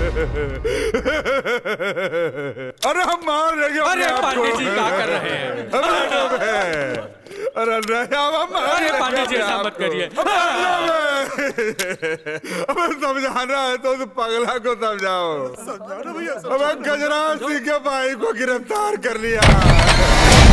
अरे हम मार रहे हैं अरे अपने आप पांडे को। जी क्या कर रहे हैं अरे नहीं अब हम मार अरे रहे हैं पांडे जी अपने ऐसा आप मत को। करिए अब समझाना है तो उस पगला को समझाओ अब गजराज सिंह के भाई को गिरफ्तार कर लिया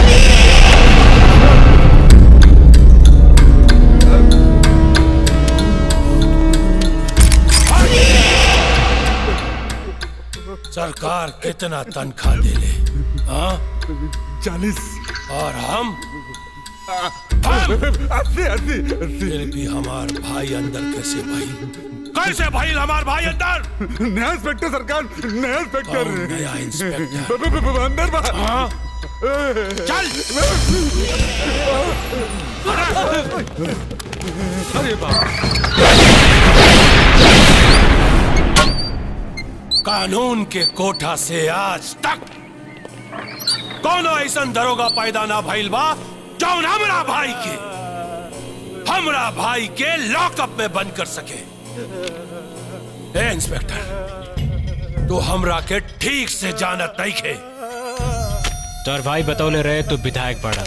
सरकार कितना तनख्वाह दे ले हाँ चालीस और हम अस्सी अस्सी फिर भी हमार भाई अंदर कैसे भाई कैसे भाई हमार भाई अंदर नया इंस्पेक्टर सरकार नया इंस्पेक्टर कौन नया इंस्पेक्टर ब- ब- ब- अंदर बाहर हाँ चल अरे बाप कानून के कोठा से आज तक कोनो ऐसा दरोगा पैदा ना भइल बा जौन हमरा भाई के हमरा भाई के लॉकअप में बंद कर सके ए इंस्पेक्टर तू हमरा के ठीक से जानत नहीं खे तोर भाई बतौले रहे तू विधायक बड़ा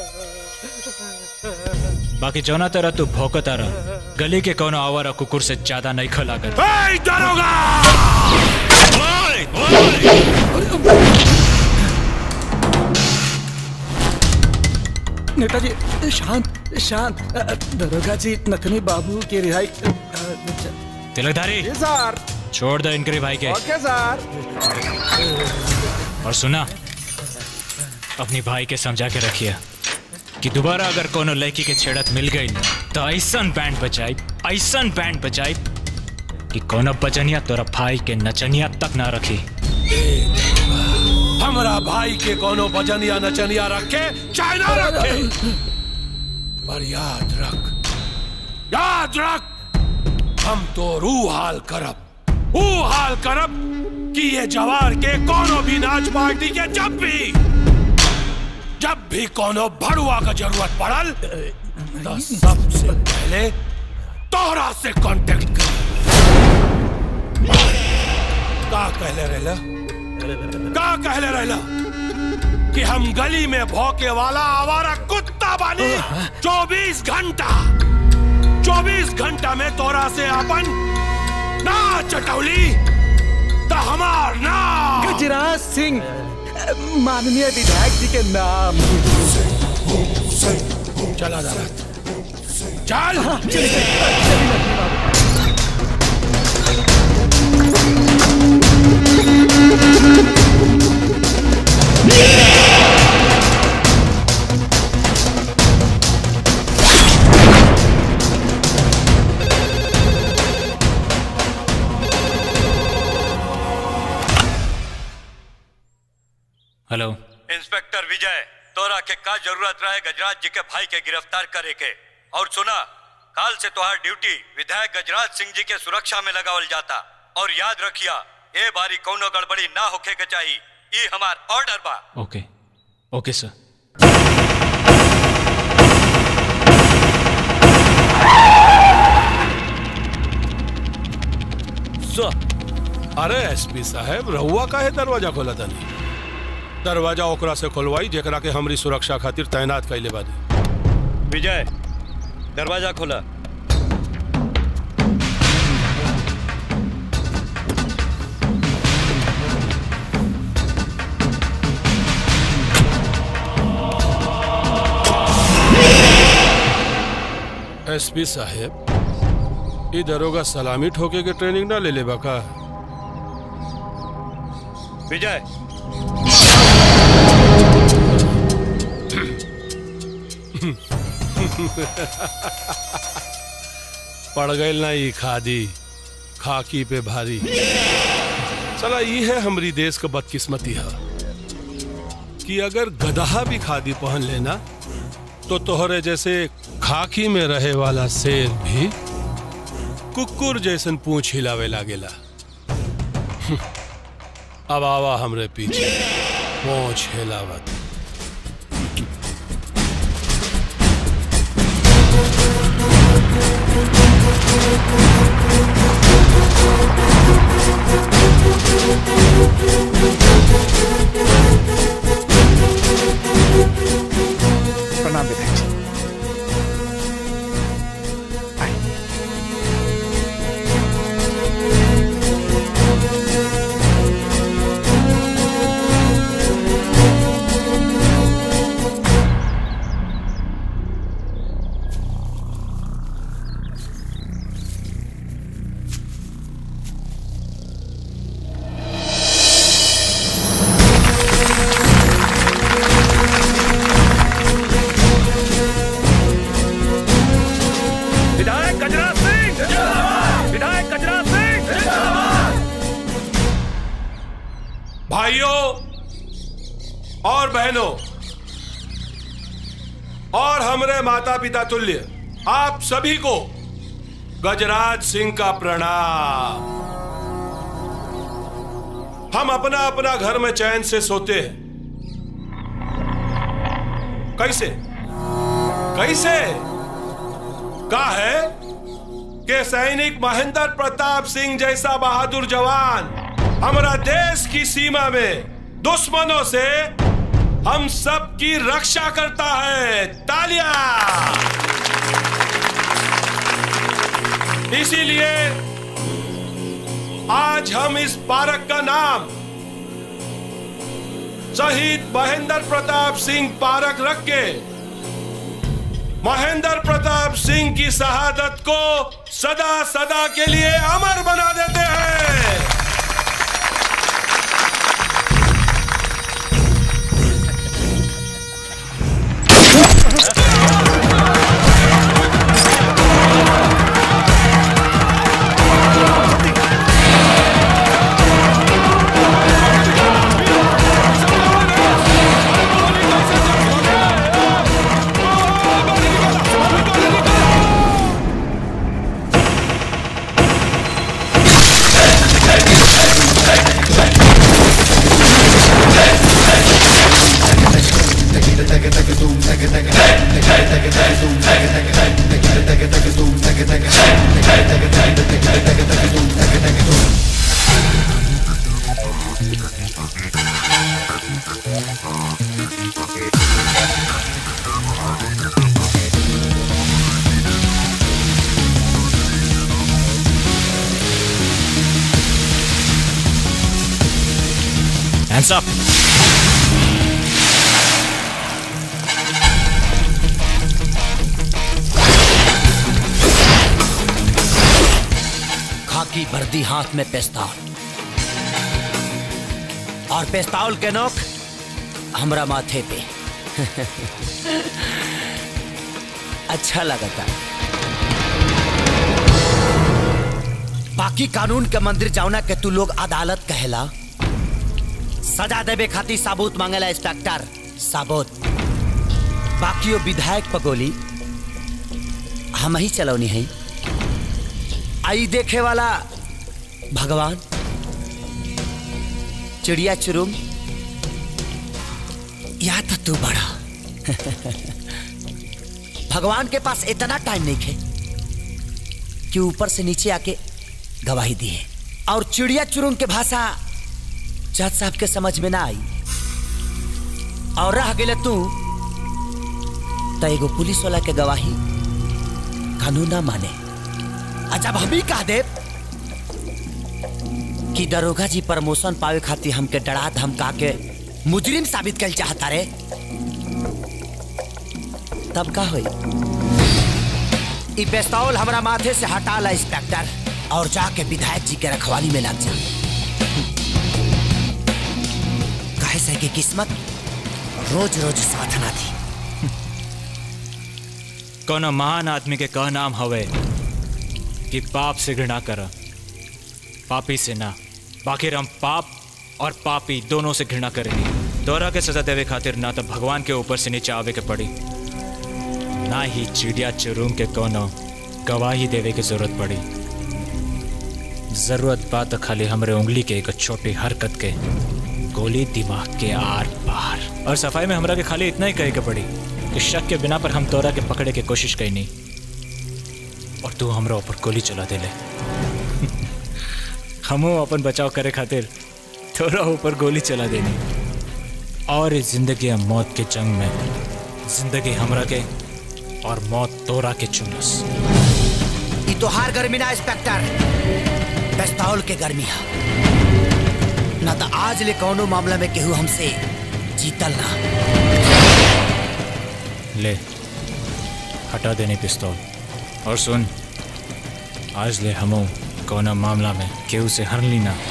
बाकी जौना तरह तू भौकता रह गली के कोनो आवारा कुकुर से ज्यादा नहीं खलागत ए दरोगा ओए, नेताजी शांत शांत अ, अ, दरोगा जी नथनी बाबू की रिहाई अ, अ, तिलकधारी सर छोड़ दो इनके भाई के ओके सर और सुना अपनी भाई के समझा के रखिए कि दोबारा अगर कोनो लड़की के छेड़त मिल गई तो ऐसा बैंड बजाई ऐसा बैंड बजाई कि कोनो बजनिया तोरा भाई के नचनिया तक ना रखी हमरा भाई के कोनो बजनिया नचनिया रखे चाहे ना रखे पर याद रख याद रख हम तो रू हाल करब ऊ हाल करब कि ये जवार के कोनो भी नाच पार्टी के जब भी जब भी कोनो भड़ुआ का जरूरत पड़ल तो सबसे पहले तोहरा से कांटेक्ट कर का कहले रहला का कहले रहला कि हम गली में भौके वाला आवारा कुत्ता बानी 24 घंटा 24 घंटा में तोरा से अपन ना चटौली तो हमार ना गजराज सिंह अ, माननीय विधायक जी के नाम चला दरत चल हेलो इंस्पेक्टर विजय तोरा के का जरूरत रहे गजराज जी के भाई के गिरफ्तार करे के और सुना काल से तोहार ड्यूटी विधायक गजराज सिंह जी के सुरक्षा में लगावल जाता और याद रखिया ए बारी कौनो गड़बड़ी ना होखे के चाहिए ई हमार ऑर्डर बा ओके ओके सर अरे एसपी साहब रहुआ का है दरवाजा खोला तनी दरवाजा ओकरा से खोलवाई जेकरा के हमरी सुरक्षा खातिर तैनात कैले बानी विजय दरवाजा खोला एसपी साहब ई दरोगा सलामी ठोके के ट्रेनिंग ना ले लेबा का विजय पड़ गई ना ई खादी खाकी पे भारी चला ई है हमरी देश का बदकिस्मती है कि अगर गदहा भी खादी पहन लेना तो तोहरे जैसे खाकी में रहे वाला शेर भी कुकुर जैसन पूछ हिलावे लागेला अब आवा हमरे पीछे पूछ हिलावत भाइयों और बहनों और हमरे माता पिता तुल्य आप सभी को गजराज सिंह का प्रणाम हम अपना अपना घर में चैन से सोते हैं कैसे कैसे का है कि सैनिक महेंद्र प्रताप सिंह जैसा बहादुर जवान हमारा देश की सीमा में दुश्मनों से हम सब की रक्षा करता है तालियां इसीलिए आज हम इस पार्क का नाम शहीद महेंद्र प्रताप सिंह पार्क रख के महेंद्र प्रताप सिंह की शहादत को सदा सदा के लिए अमर बना देते हैं Hands up. खाकी वर्दी हाथ में पेस्तौल और पेस्तौल के नोक हमरा माथे पे अच्छा लगता बाकी कानून के मंदिर जाऊना के तू लोग अदालत कहेला सजा देवे खातिर साबूत मांगेला इंस्पेक्टर साबूत बाकी वो विधायक पगोली हम ही चलौनी है आई देखे वाला भगवान चिड़िया चुरुम या तो तू बड़ा भगवान के पास इतना टाइम नहीं है कि ऊपर से नीचे आके गवाही दी है और चिड़िया चुरुम के भाषा जज साहब के समझ में ना आई और रह गए तू तो एगो पुलिस वाला के गवाही कानून ना माने आ जब हम ही कह दे कि दरोगा जी प्रमोशन पावे खातिर हमके डरा धमका के मुजरिम साबित कर चाहता रे तब का होई ई पेस्तौल हमरा माथे से हटा ला इंस्पेक्टर और जाके विधायक जी के रखवाली में लग जा कहे से कि किस्मत रोज रोज साथ ना थी कोनो महान आदमी के कह नाम हवे कि पाप से घृणा कर पापी से ना बाकी हम पाप और पापी दोनों से घृणा करेंगे तोरा के सजा देवे खातिर ना तो भगवान के ऊपर से नीचे आवे के पड़ी ना ही चिड़िया चुरूम के कोनो गवाही देवे की जरूरत पड़ी जरूरत बात तो खाली हमरे उंगली के एक छोटी हरकत के गोली दिमाग के आर पार और सफाई में हमरा के खाली इतना ही कहे के पड़ी कि शक के बिना पर हम तोरा के पकड़े के कोशिश कई नहीं और तू हमरा ऊपर गोली चला दे ले हमो अपन बचाव करे खातिर तोरा ऊपर गोली चला देनी और इस जिंदगी और मौत के जंग में जिंदगी हमरा के और मौत तोरा के चुनस ई तोहार गर्मी ना इंस्पेक्टर पेस्तौल के गर्मी है ना तो आज ले कौनो मामला में केहू हमसे जीतल ना ले हटा देने पिस्तौल और सुन आज ले हमो कोना मामला में केहू से हर ली ना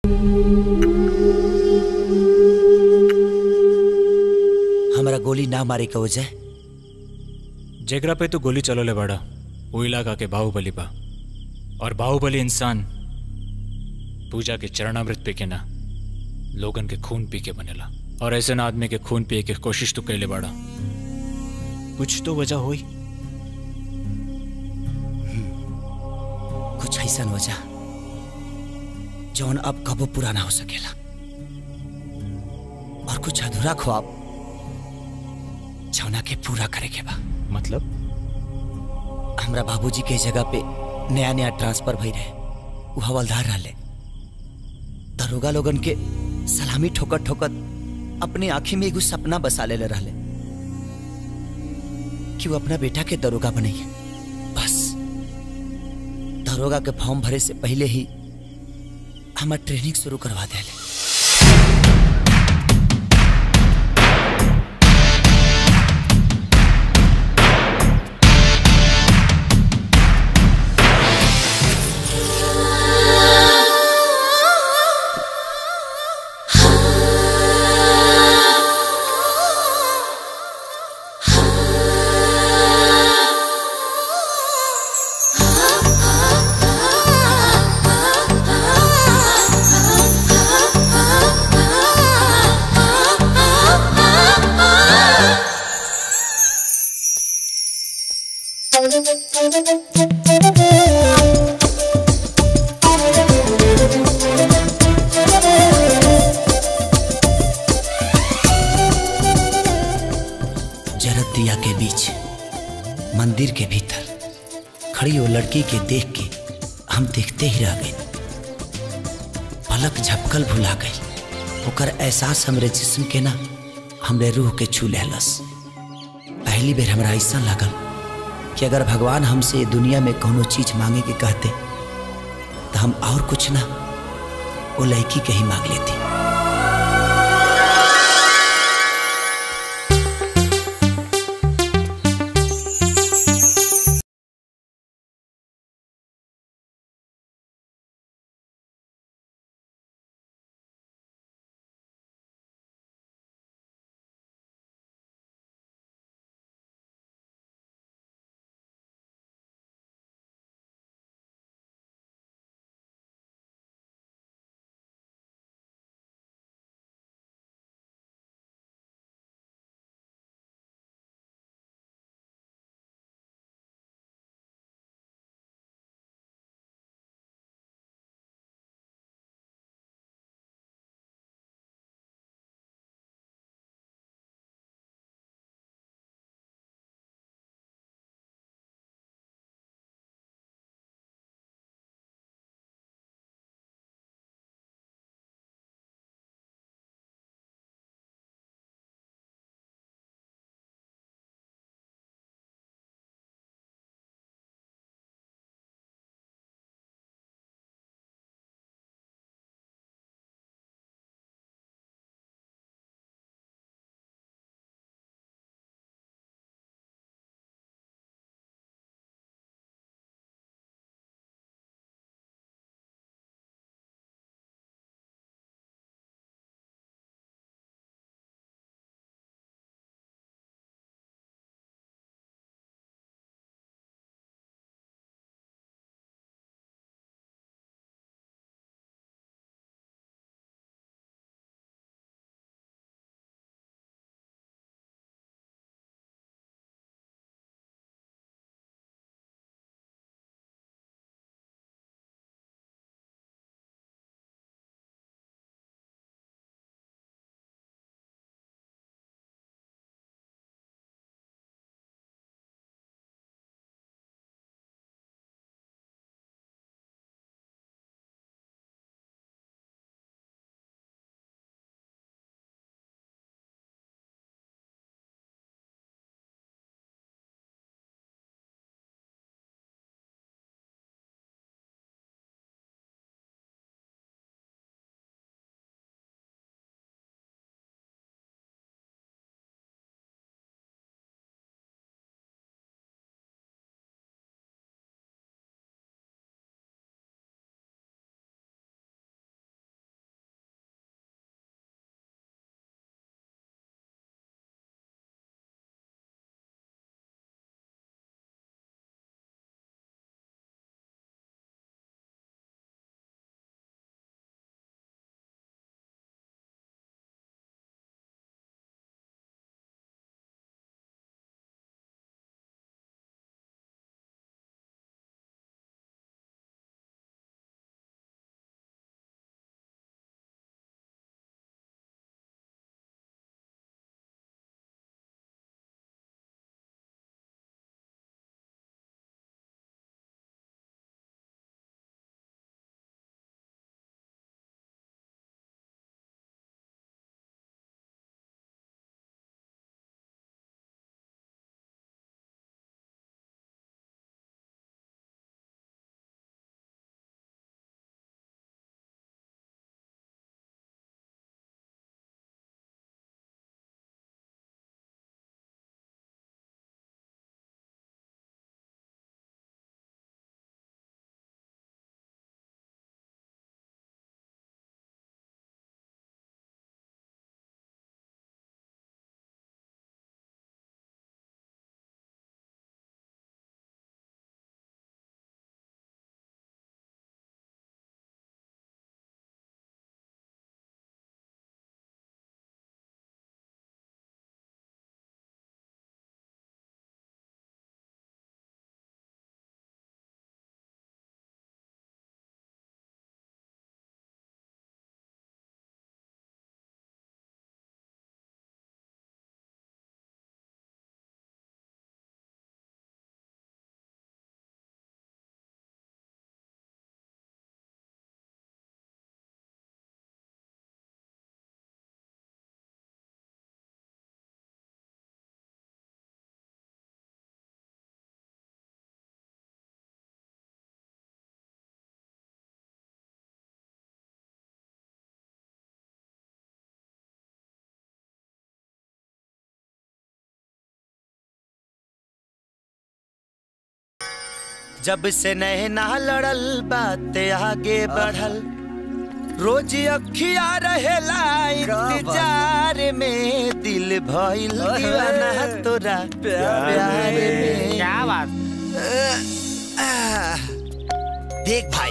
हमारा गोली ना मारे का वजह जेकरा पे तो गोली चलोले बड़ा वो इलाका के बाहुबली बा और बाहुबली इंसान पूजा के चरणामृत पी के ना लोगन के खून पी के बनेला और ऐसे ना आदमी के खून पिए के कोशिश तो कैले बड़ा कुछ तो वजह हुई कुछ ऐसा वजह जौन अब कबो पूरा ना हो सकेला और कुछ अधूरा ख्वाब जौना के पूरा करे के बा मतलब हमरा बाबूजी के जगह पे नया नया ट्रांसफर भई रहे वो हवलदार रहले दरोगा लोगन के सलामी ठोकत ठोकत अपने आंखी में एगो सपना बसा लेले रहले कि वो अपना बेटा के दरोगा बनैया बस दरोगा के फॉर्म भरे से पहले ही हमार ट्रेनिंग शुरू करवा देले जरत दिया के बीच मंदिर के भीतर खड़ी वो लड़की के देख के हम देखते ही रह गए पलक झपकल भुला गई ओकर एहसास हमरे जिस्म के ना हमरे रूह के छू लेहलस पहली बेर हमरा ऐसा लागल कि अगर भगवान हमसे ये दुनिया में कोनो चीज मांगे के कहते तो हम और कुछ ना वो लड़की के ही मांग लेती जब से नैना लड़ल बाते आगे बढ़ल रोज अखिया रहेला इंतजार में दिल भइल दीवाना तोरा प्यार में क्या बात देख भाई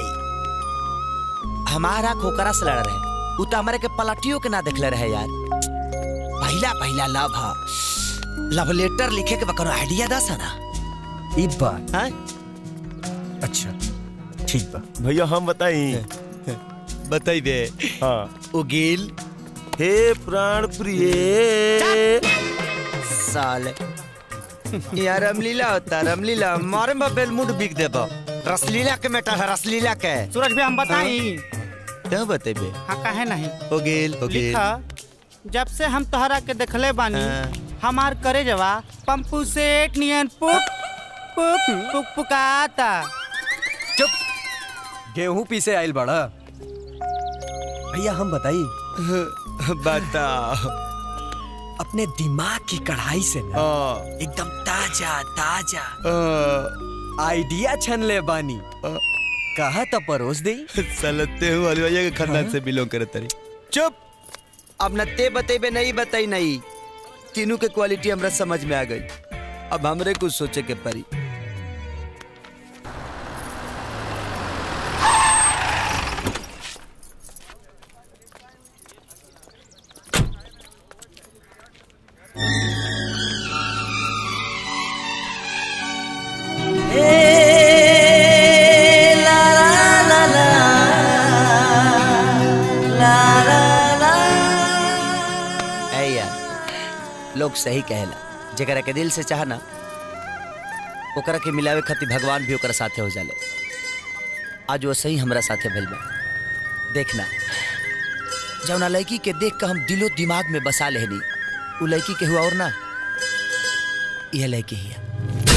हमारा खोकरा से लड़ रहे उ तो हमारे के पलटियों के ना देखले रहे यार पहला पहला लव हा लव लेटर लिखे के बकरो आइडिया दस है ना ई बात हैं? अच्छा ठीक बा भैया हम बताई बताइबे हाँ उगील हे प्राण प्रिय साले यार रामलीला होता रामलीला मारे में बेलमुंड बिक देबो रसलीला के मेटा है रसलीला के सूरज भी हम बताई क्या बतेबे हाँ काहे नहीं उगील उगील लिखा जब से हम तोहरा के देखले बानी हमार करे जवा पंपू सेठ नियन पुक पुक पुक पुकाता गेहूं पीसे आइल बड़ा भैया हम बताई बताओ अपने दिमाग की कढ़ाई से ना एकदम ताजा ताजा आइडिया छन ले बानी कहा तो परोस दे सलते हूँ वाली भैया के खानदान से बिलोंग करे तरी चुप अब न ते बतेबे नहीं बताई नहीं तीनों के क्वालिटी हमरा समझ में आ गई अब हमरे कुछ सोचे के परी ऐ यार लोग सही कहेला जरा के दिल से चाहना ओकरा के मिलावे खातिर भगवान भी ओकरा साथे हो जाले आज वो सही हमरा साथे भइल बा देखना जौना लड़की के देख के हम दिलो दिमाग में बसा लेहनी उ लड़की के हुआ और ना यह लड़की ही है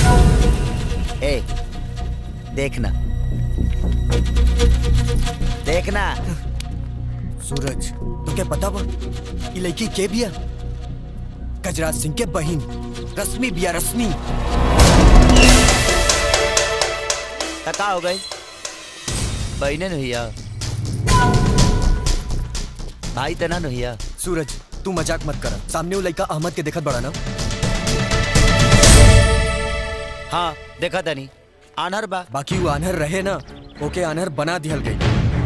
ए देखना देखना सूरज तो क्या पता बा ये लड़की के बिया गजराज सिंह के बहिन रश्मि बिया रश्मि तका हो गई बहने नहिया भाई तना नहिया सूरज तू मजाक मत कर सामने वो लड़का अहमद के देखत बड़ा ना हाँ देखा तनी आनर बा बाकी वो आनहर रहे ना ओके आनहर बना दिहल गई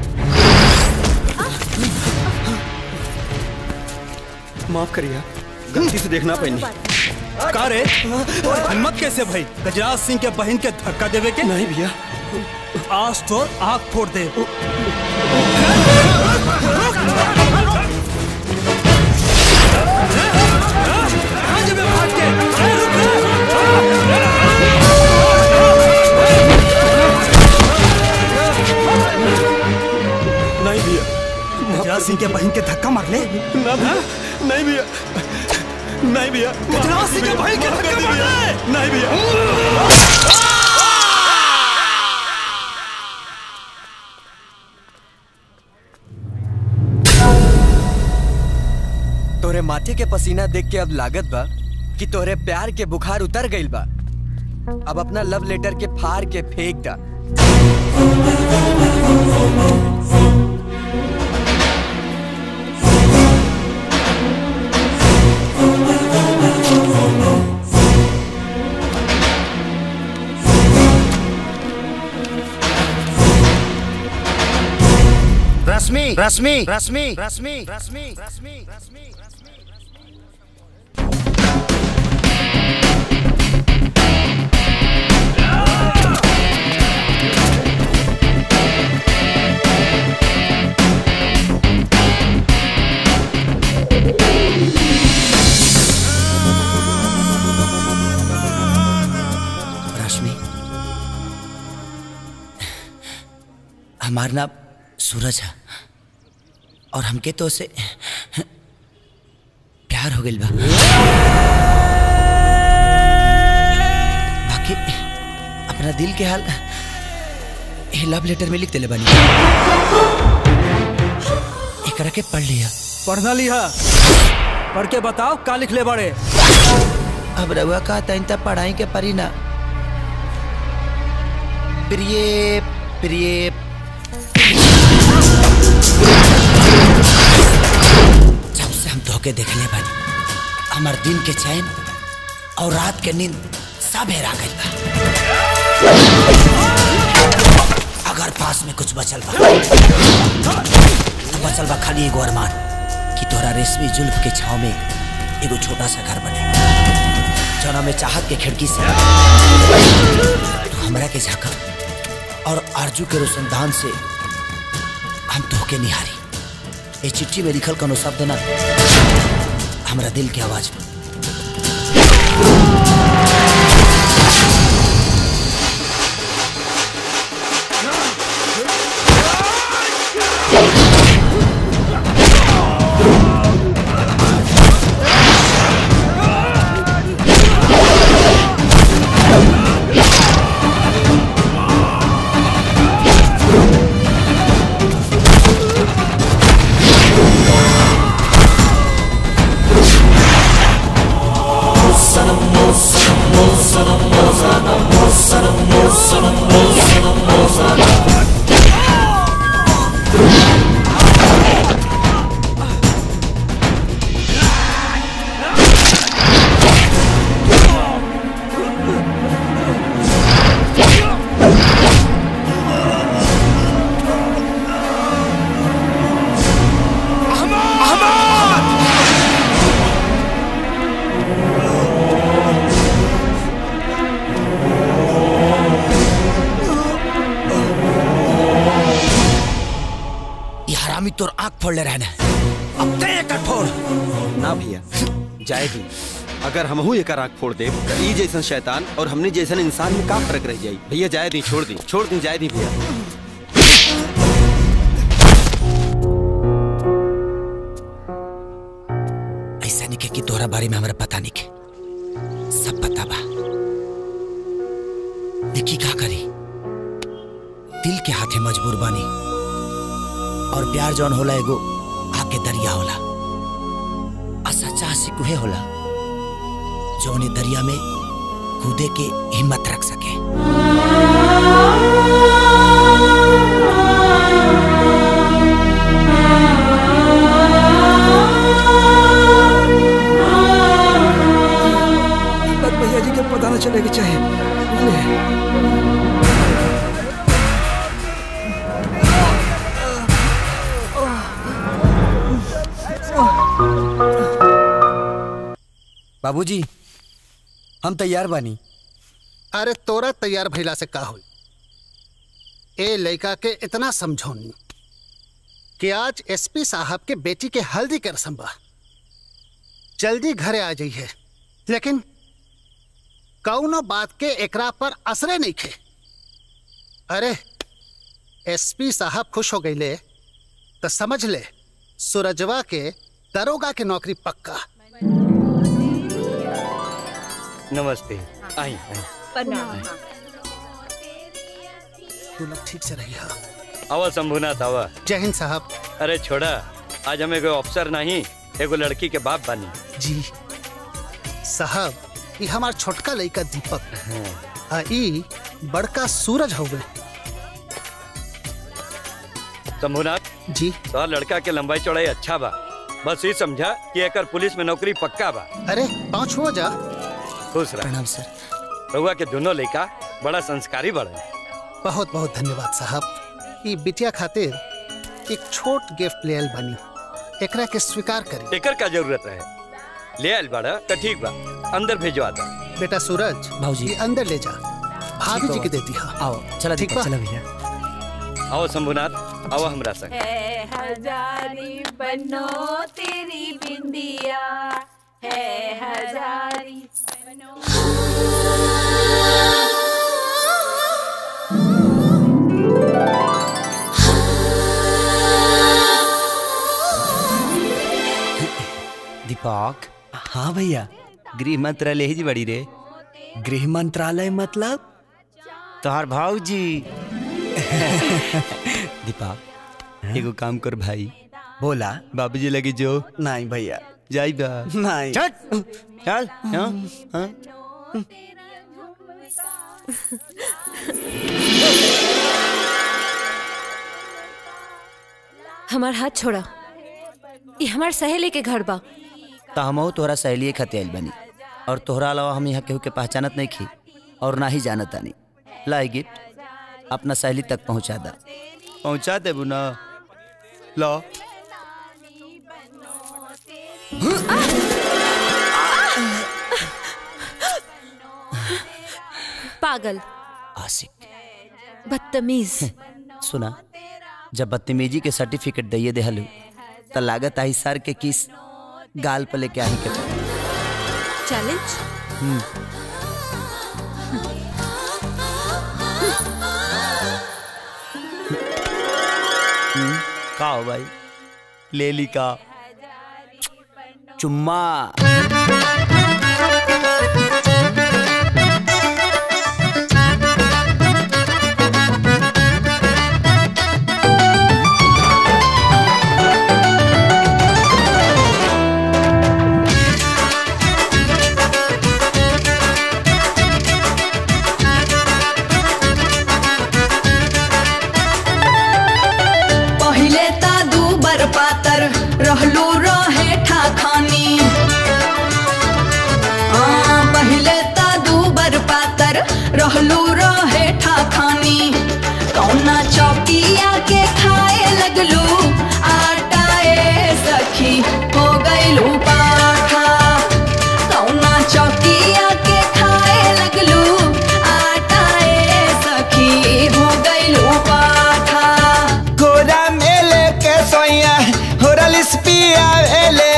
माफ करिए गलती से देखना पैनी का रे और हिम्मत कैसे भाई गजराज सिंह के बहन के धक्का देवे के नहीं भैया आज तो आग फोड़ दे नहीं भैया गजराज सिंह के बहन के धक्का मार ले ना भैया नहीं भैया नहीं भैया गजराज सिंह के बहन के धक्का मार ले नहीं भैया तोरे माथे के पसीना देख के अब लागत बा कि तोरे प्यार के बुखार उतर गइल बा अब अपना लव लेटर के फाड़ के फेंक दा रश्मि रश्मि रश्मि रश्मि रश्मि रश्मि रश्मि रश्मि हमारा नाम सूरज है और हमके तो उसे प्यार हो गइल बा बाकी अपना दिल के हाल ये लव लेटर में लिख देले बानी एकरा के पढ़ लिया पढ़ना लिहा पढ़ के बताओ का लिख ले बड़े अब रउआ का तैन तब पढ़ाई के परी ना प्रिय प्रिय जब से हम धोखे देखले बानी हमार दिन के चैन और रात के नींद सब हेरा गइल बा अगर पास में कुछ बचल बा तो बचल बा खाली एगो अरमान कि तोरा रेशमी जुल्फ के छाव में एगो छोटा सा घर बने जौना में चाहत के खिड़की से तू हमरा के झाका और आरजू के रोशनदान से हम धोखे निहारी ये चिट्ठी में लिखल कोनो शब्द ना हमरा दिल की आवाज में ये हरामी तोर आंख फोड़ ले रहना अब ते एक फोड़ ना भैया जाए भी अगर हमहू एक आँख फोड़ दे तो ई जैसन शैतान और हमने जैसन इंसान में का फर्क रह जाई भैया जाए दी छोड़ दी छोड़ दी जाए दी भैया ऐसा नहीं के कि तोहरा बारे में हमरा पता नहीं के सब पता बा देखी का करी दिल के हाथे मजबूर बानी और प्यार जौन होला एगो आग के दरिया होला आ सच्चा आशिक उहे होला जौन ए दरिया में कूदे के हिम्मत रख सके बस भैया जी के पता न चलेगा चाहे बुझले? बाबूजी हम तैयार बानी अरे तोरा तैयार भइला से का होई ए लड़का के इतना समझौनी कि आज एसपी साहब के बेटी के हल्दी के रस्म बा जल्दी घरे आ जाइए लेकिन कौनो बात के एकरा पर असरे नहीं खे अरे एसपी साहब खुश हो गईले तो समझ ले सूरजवा के दरोगा के नौकरी पक्का नमस्ते आई तू लोग ठीक से रही आवा शंभुनाथ आवा जय हिंद साहब अरे छोड़ा आज हमें कोई अफसर नहीं एगो लड़की के बाप बनी जी साहब ये हमार छोटका लड़का दीपक आ ई बड़का सूरज हो गए शंभुनाथ जी तो लड़का के लंबाई चौड़ाई अच्छा बा बस ये समझा कि एकर पुलिस में नौकरी पक्का बा अरे पाँच हो जा खुश रह प्रणाम सर रउआ के दोनों लड़का बड़ा संस्कारी बड़े बहुत बहुत धन्यवाद साहब ई बिटिया खातिर एक छोट गिफ्ट ले आयल बनी एकरा के स्वीकार करी एकर का जरूरत रहे ले आयल बाड़ा तो ठीक बा अंदर भेजवा दा बेटा सूरज भाऊजी। ये अंदर ले जा भाभी जी के देती हाँ आओ चला ठीक दीपक बा? चला भैया आओ शंभुनाथ आओ हमरा संग है हजारी बनो तेरी बिंदिया है हजारी बनो दीपक हाँ भैया गृह मंत्रालय ही बड़ी रे गृह मंत्रालय मतलब तोहार भाऊजी दीपक एगो काम कर भाई बोला बाबूजी लगे जो नहीं भैया जाई बा नहीं चल चल हाँ हाँ हमार हाथ छोड़ा ये हमार सहेली के घर बा तो हमहू तोहरा सहेलिए खातिर आइल बनी और तोहरा अलावा हम यहाँ केहू के पहचानत नहीं खी और ना ही जानत तानी लाई गिफ्ट अपना सहेली तक पहुँचा दा पहुँचा देबू ना लो पागल आशिक बदतमीज सुना जब बदतमीजी के सर्टिफिकेट दिए देहलू तो लागत आई सर के किस गाल पे लेके आई के पड़ी। चैलेंज हम्म, हम्म, का हो भाई ले ली का चुम्मा पहिले ता दू बर पातर रहलू रहे ठाखानी हाँ, पहिले ता दू बर पातर रहलू रहे ठाखानी कौना चौकिया के खाए लगलू आटाए सखी हो गईलू पाखा कौना चौकिया के खाए लगलू आटाए सखी हो गईलू पाखा गोरा मेले के सोया होरल स्पिया वेले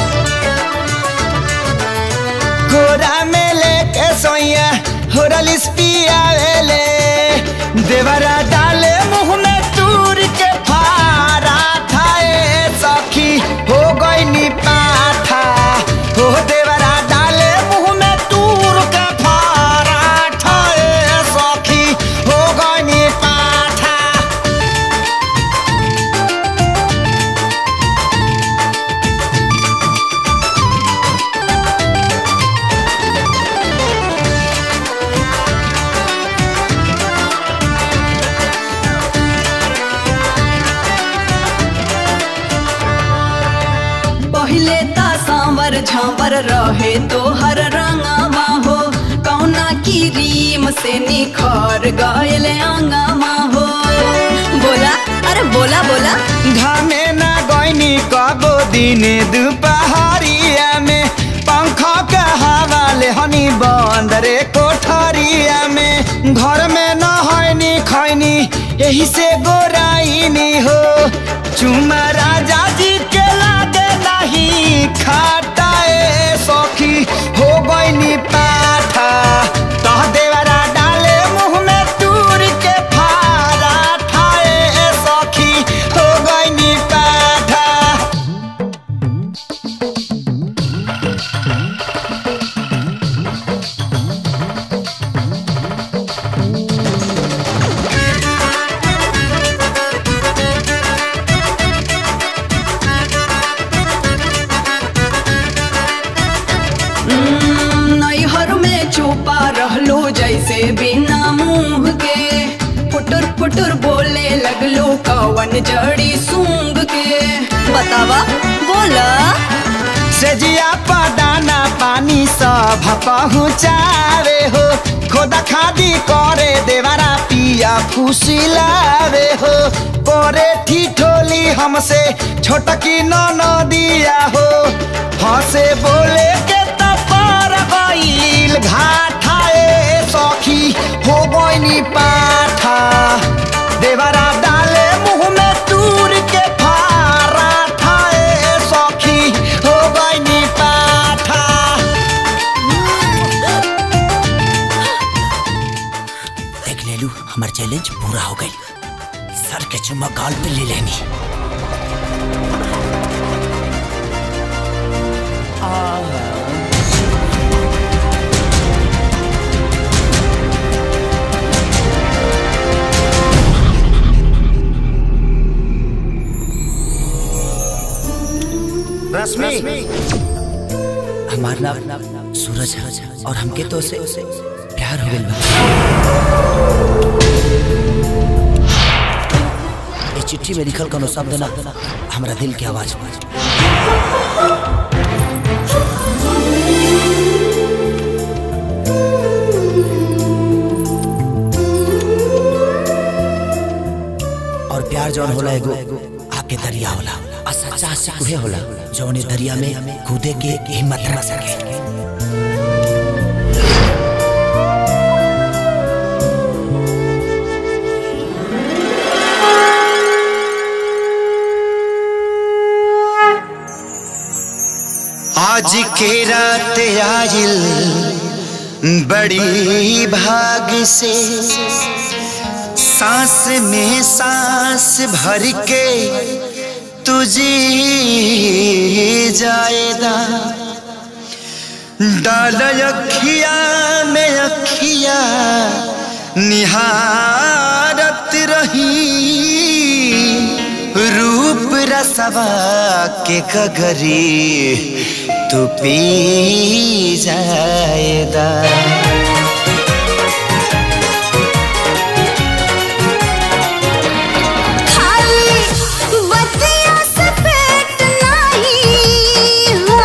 गोरा मेले के सोया होरल स्पिया वेले देवरा डाले मुंह में तूर के फारा थाए सखी हो गई नी पाठा हो देवरा डाले मुंह में तूर के फारा ठाए सखी हो गई नी पाठा पहिले ता सांवर झांवर रहे तो हर रंगवा हो कौना की रीम से निखर गयल अंगवा हो बोला अरे बोला बोला घामे ना गईनी कबो दिने दुपहरिया में पंखा के हवा ले हनी बंदरे कोठरिया में घर में न हईनी खैनी यही से गोराइनी हो चुमा राजा जी के लागे नहीं खाटाए सखी हो गईनी पाठा तह देवरा डाले मुंह में तूर के फारा ठाए सखी हो गईनी पाठा हम्म, नैहर में छुपा रहलो जैसे बिना मुंह के फुटुर फुटुर बोले लगलो कवन जड़ी सूंघ के बतावा बोला सेजिया पदाना पानी सब पहुँचावे हो खोदा खादी करे देवारा पिया फुसिलावे हो करे ठिठोली हमसे छोटकी न दिया हो हंसे बोले के तपर गईल घाठाए सखी हो गईनी पाठा देवरा डाले मुंह में तूर के फारा ठाए सखी हो गईनी पाठा देख ले लू हमार चैलेंज पूरा हो गई सर के चुम्मा गाल पे ले लेनी रश्मि हमार नाम सूरज है और हमके तो से प्यार हो गइल बा ये चिट्ठी चिट्ठी में लिखल कोनो शब्द ना हमरा दिल के आवाज बा और प्यार जौन होला एगो आके दरिया होला आ सच्चा आशिक उहे होला जौन ए दरिया में कूदे के हिम्मत ना सके आज के रात आयल बड़ी भाग से सांस में सांस भर के तुझे जाएगा डाल अखिया में अखिया निहारत रही रूप रसवा के कगरी तू पी जाएगा खाली बतिया से पेट नहीं हो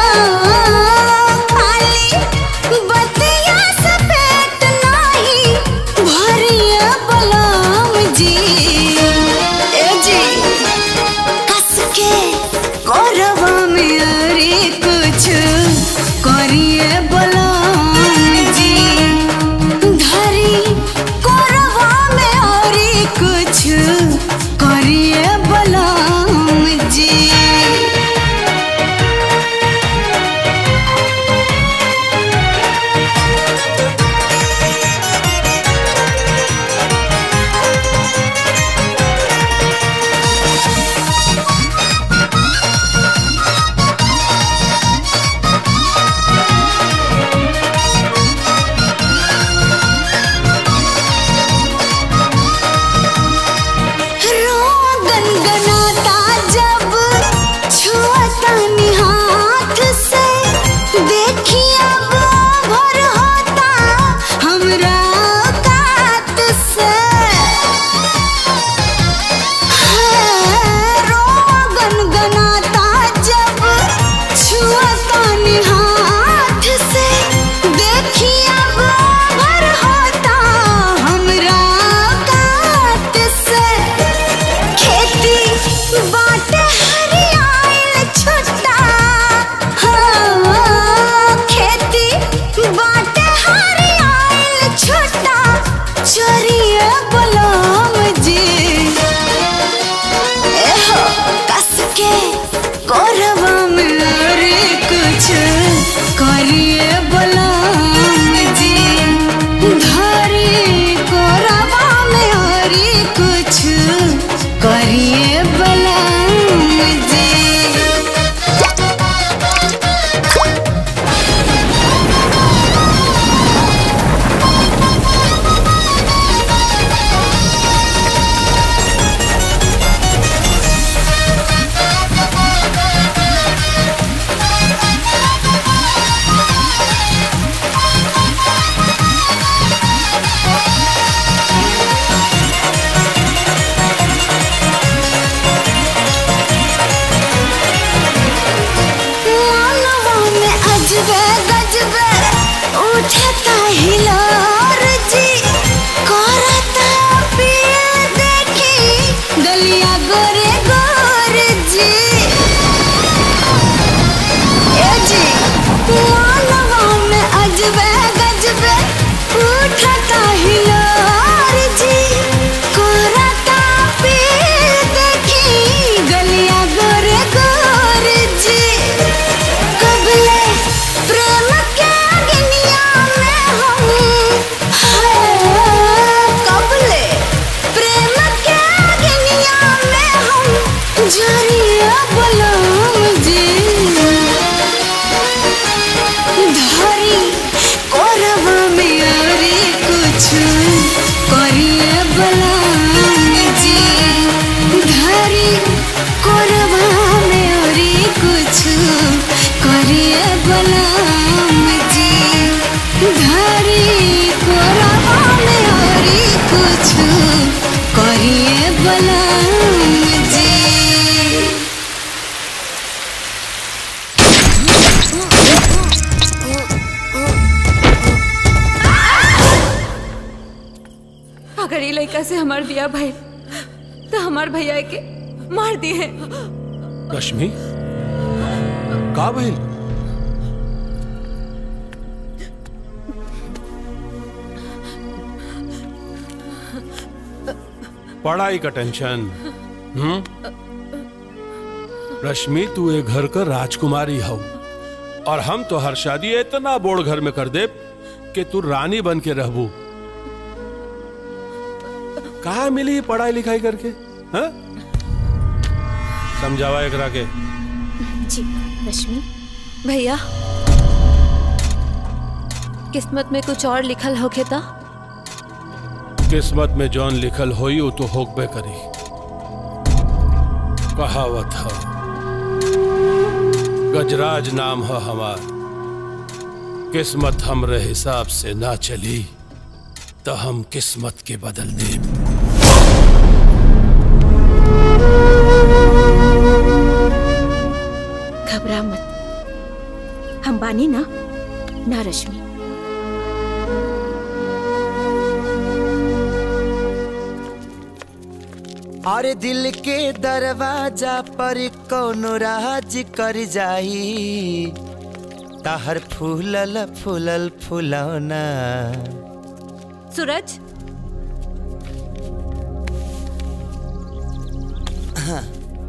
खाली बतिया से पेट नहीं भरिया बलम जी ए जी कस के कोरवा में अरे कुछ करिए बलम जी धरी कोरवा में अरे कुछ करिए बलम जी रोगन गनाता जब छुअता हाथ से देखिए अब भर होता हमरा कात से है, रोगन गनाता जब छुअता हाथ से देखिए अब भर होता हमरा कात से खेती बाटे हरियाइल छुट्टा हाँ, खेती बाटे हरियाइल छुट्टा चोरिए बलम जी एहो कस के कोरवा में अरे कुछ करिए बलम जी धरी कोरवा में अरे कुछ करिए बलम जी मानवा में अजबे गजबे उठता हिलोर जी करता पिए देखी गलिया गोरे गोर जी ए जी मानवा में अजबे गजबे उठता हिलोर जी करता पिए देखी गलिया गोरे गोर जी कबले प्रेम के अग्निया में हम हाय, कबले प्रेम के अग्निया में हम जरिया बलम जी धरी कोरवा में अरे कुछ करिए बलम जी धरी कोरवा में अरे कुछ करिए बलम जी धरी कोरवा में अरे कुछ करिए बलम जी अगर ये लड़का से हमार बिया भाई तो हमार भैया के मार दिए रश्मि का भइल पढ़ाई का टेंशन हम्म रश्मि तू ए घर का राजकुमारी हो और हम तो हर शादी इतना बोड़ घर में कर दे कि तू रानी बन के रहबू कहा मिली पढ़ाई लिखाई करके हाँ? समझावा एकरा के जी रश्मि भैया किस्मत में कुछ और लिखल होके था किस्मत में जौन लिखल होई वो तो होकबे करी कहावत है गजराज नाम है हमार किस्मत हमरे हिसाब से ना चली तो हम किस्मत के बदल दे घबरा मत हम बानी ना ना रश्मि अरे दिल के दरवाजा पर कोनो राज कर जाई ताहर फूलल फूलल फुलौना सूरज हाँ,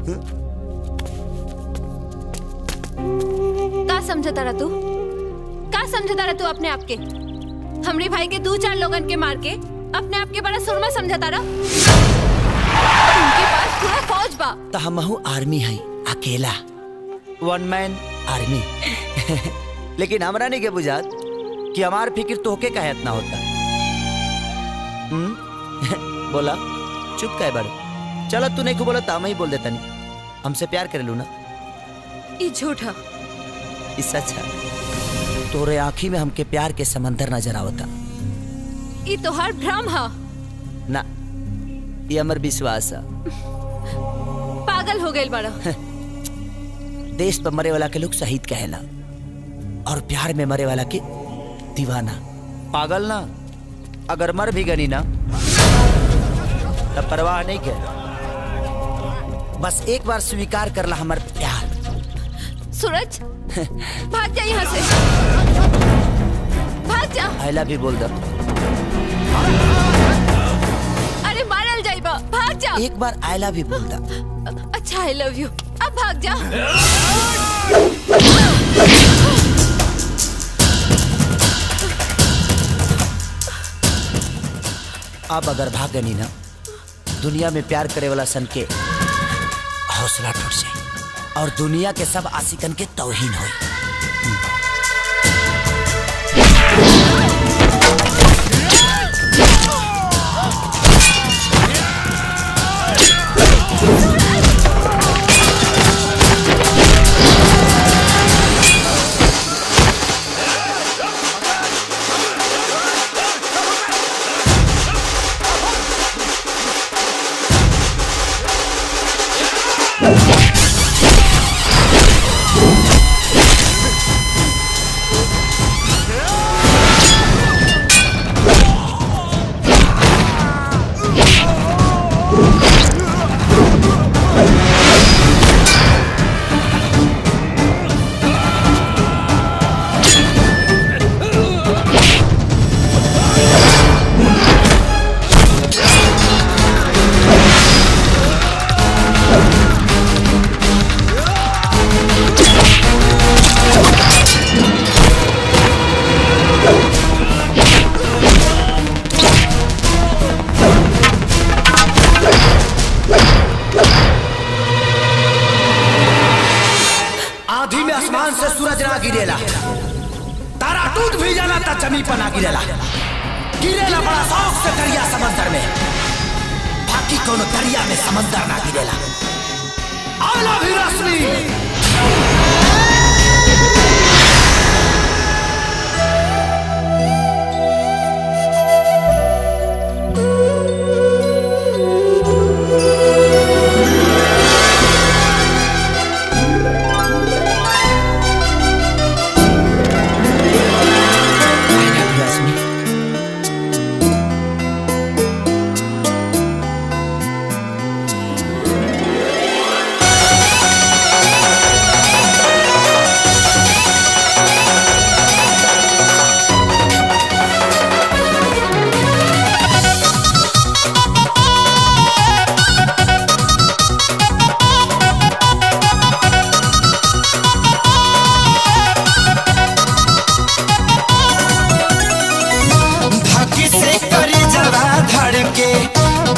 का समझा तारा तू का समझा तारा तू अपने आप के हमरे भाई के दो चार लोगन के मार के अपने आप के बड़ा सुरमा समझा तारा उनके पास पूरा फौज बा तो हमहू आर्मी है अकेला वन मैन आर्मी लेकिन हमरा नहीं के बुझात कि हमार फिक्र तोहके का इतना होता हम्म? बोला चुप कहे बड़े चलो तू नहीं को बोला तो हम ही बोल देता नहीं हमसे प्यार कर लू ना ये झूठा इससे अच्छा तोरे आँखी में हमके प्यार के समंदर नजर आवता ये तोहार भ्रम हा ना ये हमर विश्वास है पागल हो गइल बड़ा देश पर मरे वाला के लोग शहीद कहेला और प्यार में मरे वाला के दीवाना पागल ना अगर मर भी गनी ना तब परवाह नहीं के बस एक बार स्वीकार करला हमर प्यार सूरज भाग जा यहाँ से भाग जा आई लव यू बोल दो अरे मारल जाइबा भाग जा एक बार आई लव यू बोल दो अच्छा आई लव यू अब भाग जा अब अगर भाग गनी ना दुनिया में प्यार करे वाला सन के हौसला टूट जाए और दुनिया के सब आशिकन के तौहीन होई आंधी में आसमान से सूरज ना गिरेला तारा टूट भी जाला ता जमी पर ना गिरेला गिरेला बड़ा शौक से दरिया समंदर में बाकी कोनो दरिया में समंदर ना गिरेला आला भी रश्मि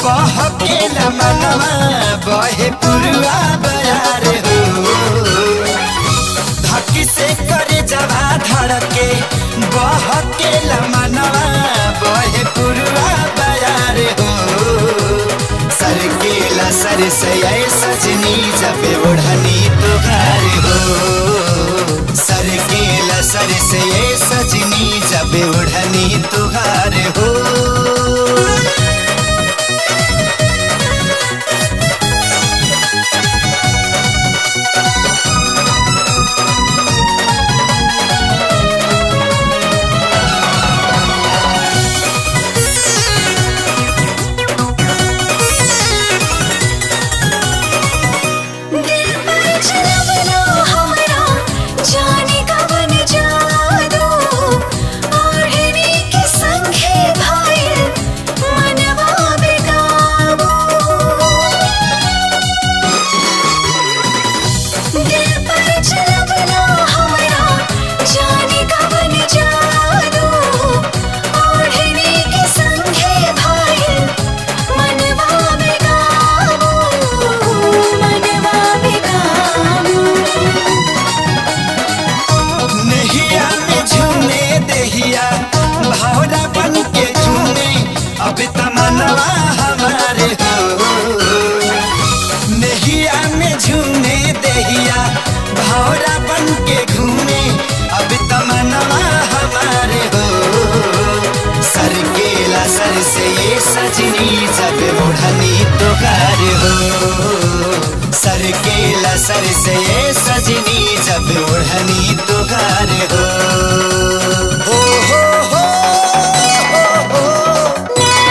बहकेला मनवा बहे पुरुआ बयार हो धकी से करे जवा धड़के बहकेला मनवा बहे पुरुआ बयार हो सरकेला सर से ऐ सजनी जब ओढ़नी तुहार हो सरकेला सर से ऐ सजनी जब ओढ़नी तुहार हो दिल पर चलवना हमरा जाने कवन जादू ओढ़नी के संगे भाई मनवा बेकाबू दिल पर चलवना हमरा जाने कवन जादू ओढ़नी के संगे भाई मनवा बेकाबू मनवा बेकाबू नहिया में झूमे देहिया भावरा बन के झूमे अब तमनवा हमारे हो नहिया में झूमे देहिया भावरा बन के घूमे अब तमनवा हमारे हो सर केला सर से ये सजनी जब ओढ़नी तुकार हो सर केला सर से ये सजनी जब ओढ़नी तुकार हो हो हो हो हो हो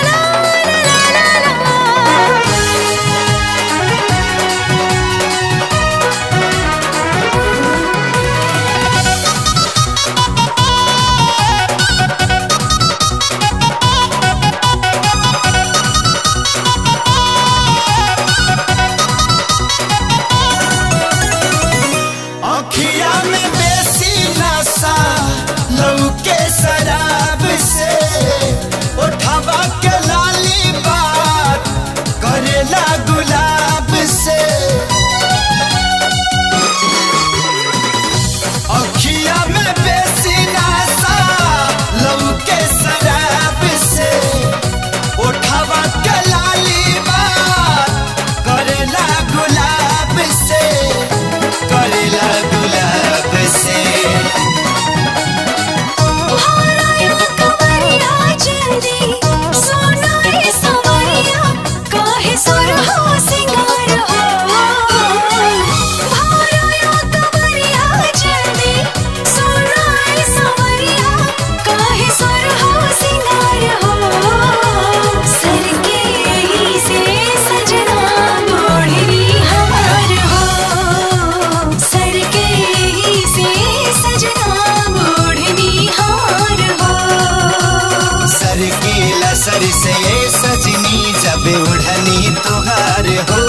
अखिया में बेसी नशा लौके शराब से उठावा के लाली बात करेला गुलाब से अखिया में बेसी नशा लौके शराब से उठावा के लाली बात करेला गुलाब से करेला गुलाब से कमरिया जल्दी सोना रे सवरिया काहे सुर हो सिंगार हो भाराया कमरिया जल्दी सोना रे सवरिया काहे सुर हो सिंगार हो सर के ही से सजना मोढ़नी हमार हो सर के ही से सजना मोढ़नी हार हो सर केला सर से ये सजनी जब उड़नी तुहार हो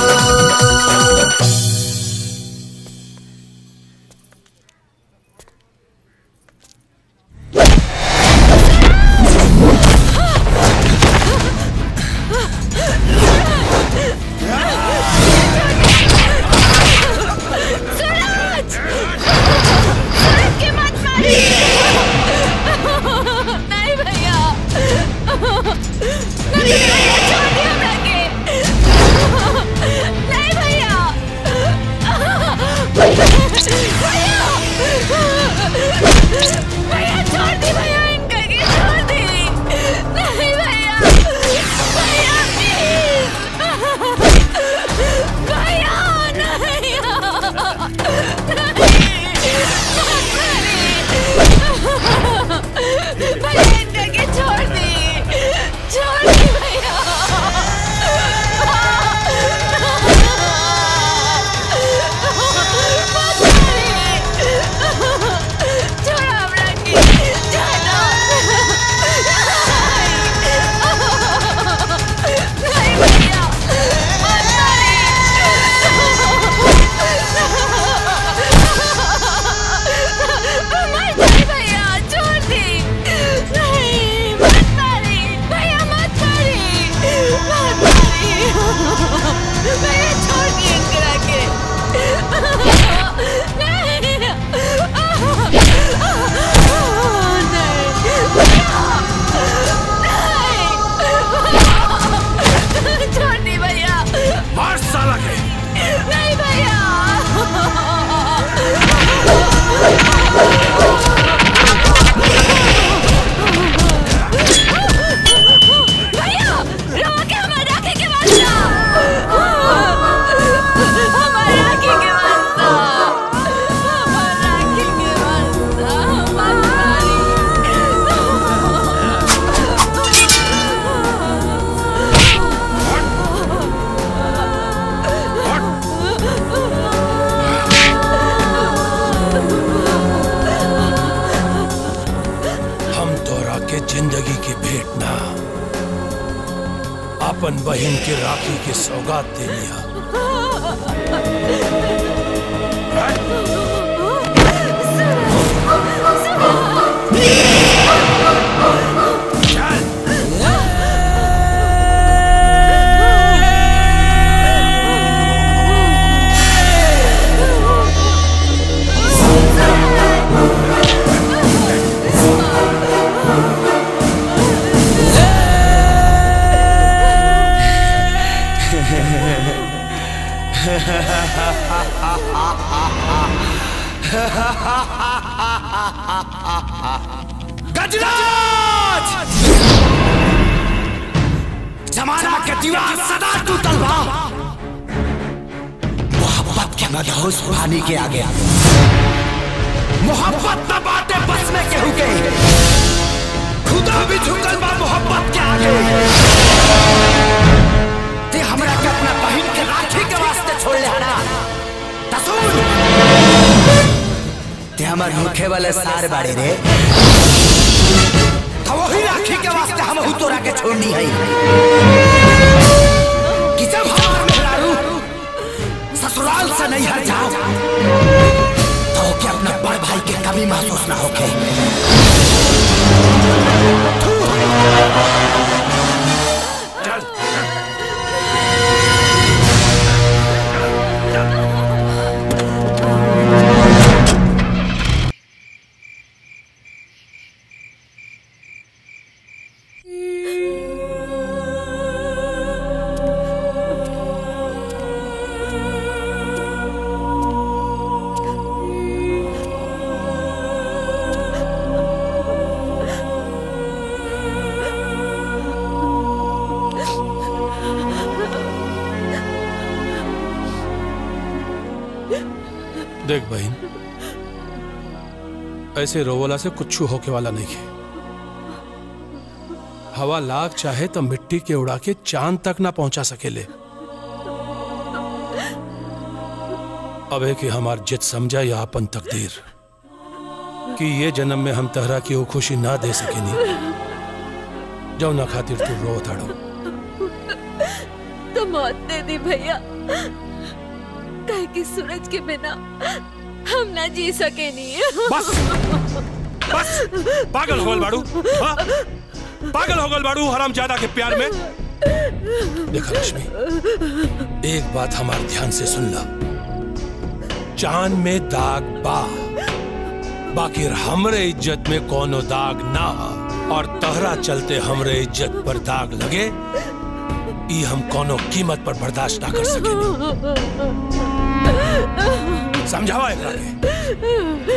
सूरज! सूरज के मत मारिए! नहीं भैया नहीं भैया छोड़ दिया हमरा के नहीं भैया अपन बहन के राखी के सौगात दे लिया गजराज जमाना के दीवार सदा टूटल बा मोहब्बत के मदहोश पानी के आगे मोहब्बत न बाटे बस में केहू के खुदा भी झुकल बा मोहब्बत के आगे ते हमरा के अपना बहिन के राखी के वास्ते छोड़ ले हना तसुन ते हमर मुखे वाले सार बाड़े रे तो वही राखी के वास्ते हम हु तोरा के छोड़नी है कि जब हमार मेहरारू ससुराल से नहीं हट जाओ तो क्या अपना बड़ भाई के कभी महसूस ना होके देख बहन ऐसे रोवला से कुछ होके वाला नहीं है हवा लाख चाहे तो मिट्टी के उड़ा के चांद तक ना पहुंचा सकेले अबे कि हमार जित समझा या अपन तकदीर कि ये जन्म में हम तहरा की वो खुशी ना दे सकेनी जो ना खातिर तू रो ताड़ो तो मौत दे दी भैया कहे कि सूरज के बिना हम ना जी सके नहीं बस बस पागल हो गल बाड़ू हाँ? पागल हो गल बाड़ू हराम ज्यादा के प्यार में देखा लक्ष्मी एक बात हमारे ध्यान से सुन ला चांद में दाग बा बाकी हमरे इज्जत में कोनो दाग ना हा। और तहरा चलते हमरे इज्जत पर दाग लगे ई हम कोनो कीमत पर बर्दाश्त ना कर सके समझावा एकरा के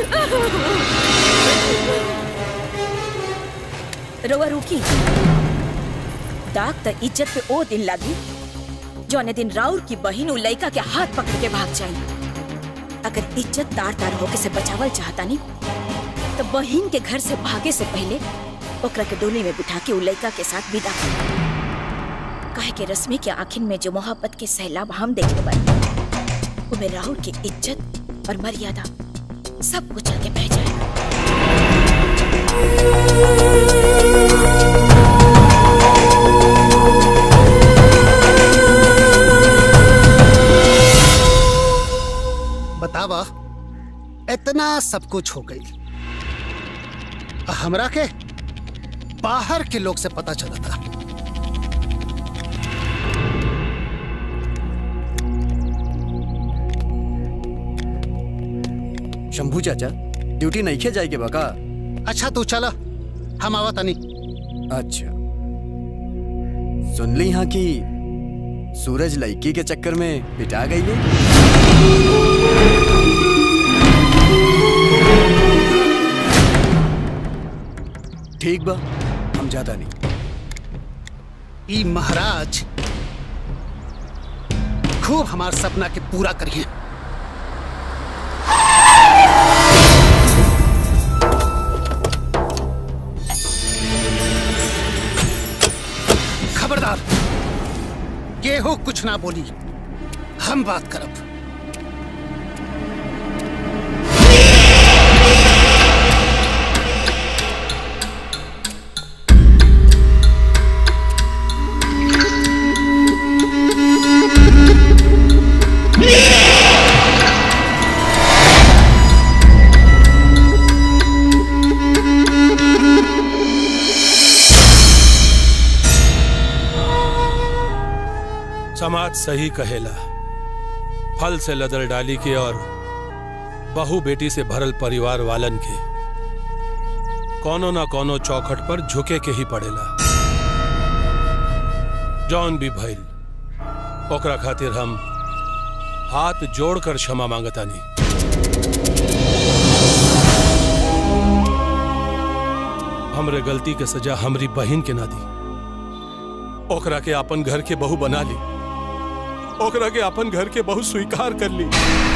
रोवा रुकी दाग त इज्जत पे ओ दिन लागी जौने दिन राउर की बहिन उ लइका के हाथ पकड़ के भाग जाई अगर इज्जत तार तार होके से बचावल चाहता नी तो बहिन के घर से भागे से पहले ओकरा के डोली में बिठा के उ लइका के साथ विदा कर काहे के रश्मि के आखिन में जो मोहब्बत के सैलाब हम देखने बानी उमे राहुल की इज्जत और मर्यादा सब कुछ चल के बह जाए बतावा इतना सब कुछ हो गई हमरा के बाहर के लोग से पता चला था शंभू चाचा ड्यूटी नहीं खे जाएगी बका अच्छा तू चला हम आवा तनी अच्छा सुन ली यहाँ की सूरज लड़की के चक्कर में पिटा गई है ठीक बा हम ज्यादा नहीं ई महाराज खूब हमार सपना के पूरा करिए खबरदार केहू कुछ ना बोली हम बात करब समाज सही कहेला फल से लदल डाली के और बहू बेटी से भरल परिवार वालन के कोनो ना कोनो चौखट पर झुके के ही पड़ेला जौन भी भइल ओकरा खातिर हम हाथ जोड़कर क्षमा मांगतानी हमरे गलती के सजा हमरी बहन के ना दी ओकरा के अपन घर के बहू बना ली ओकरा के अपन घर के बहू स्वीकार कर ली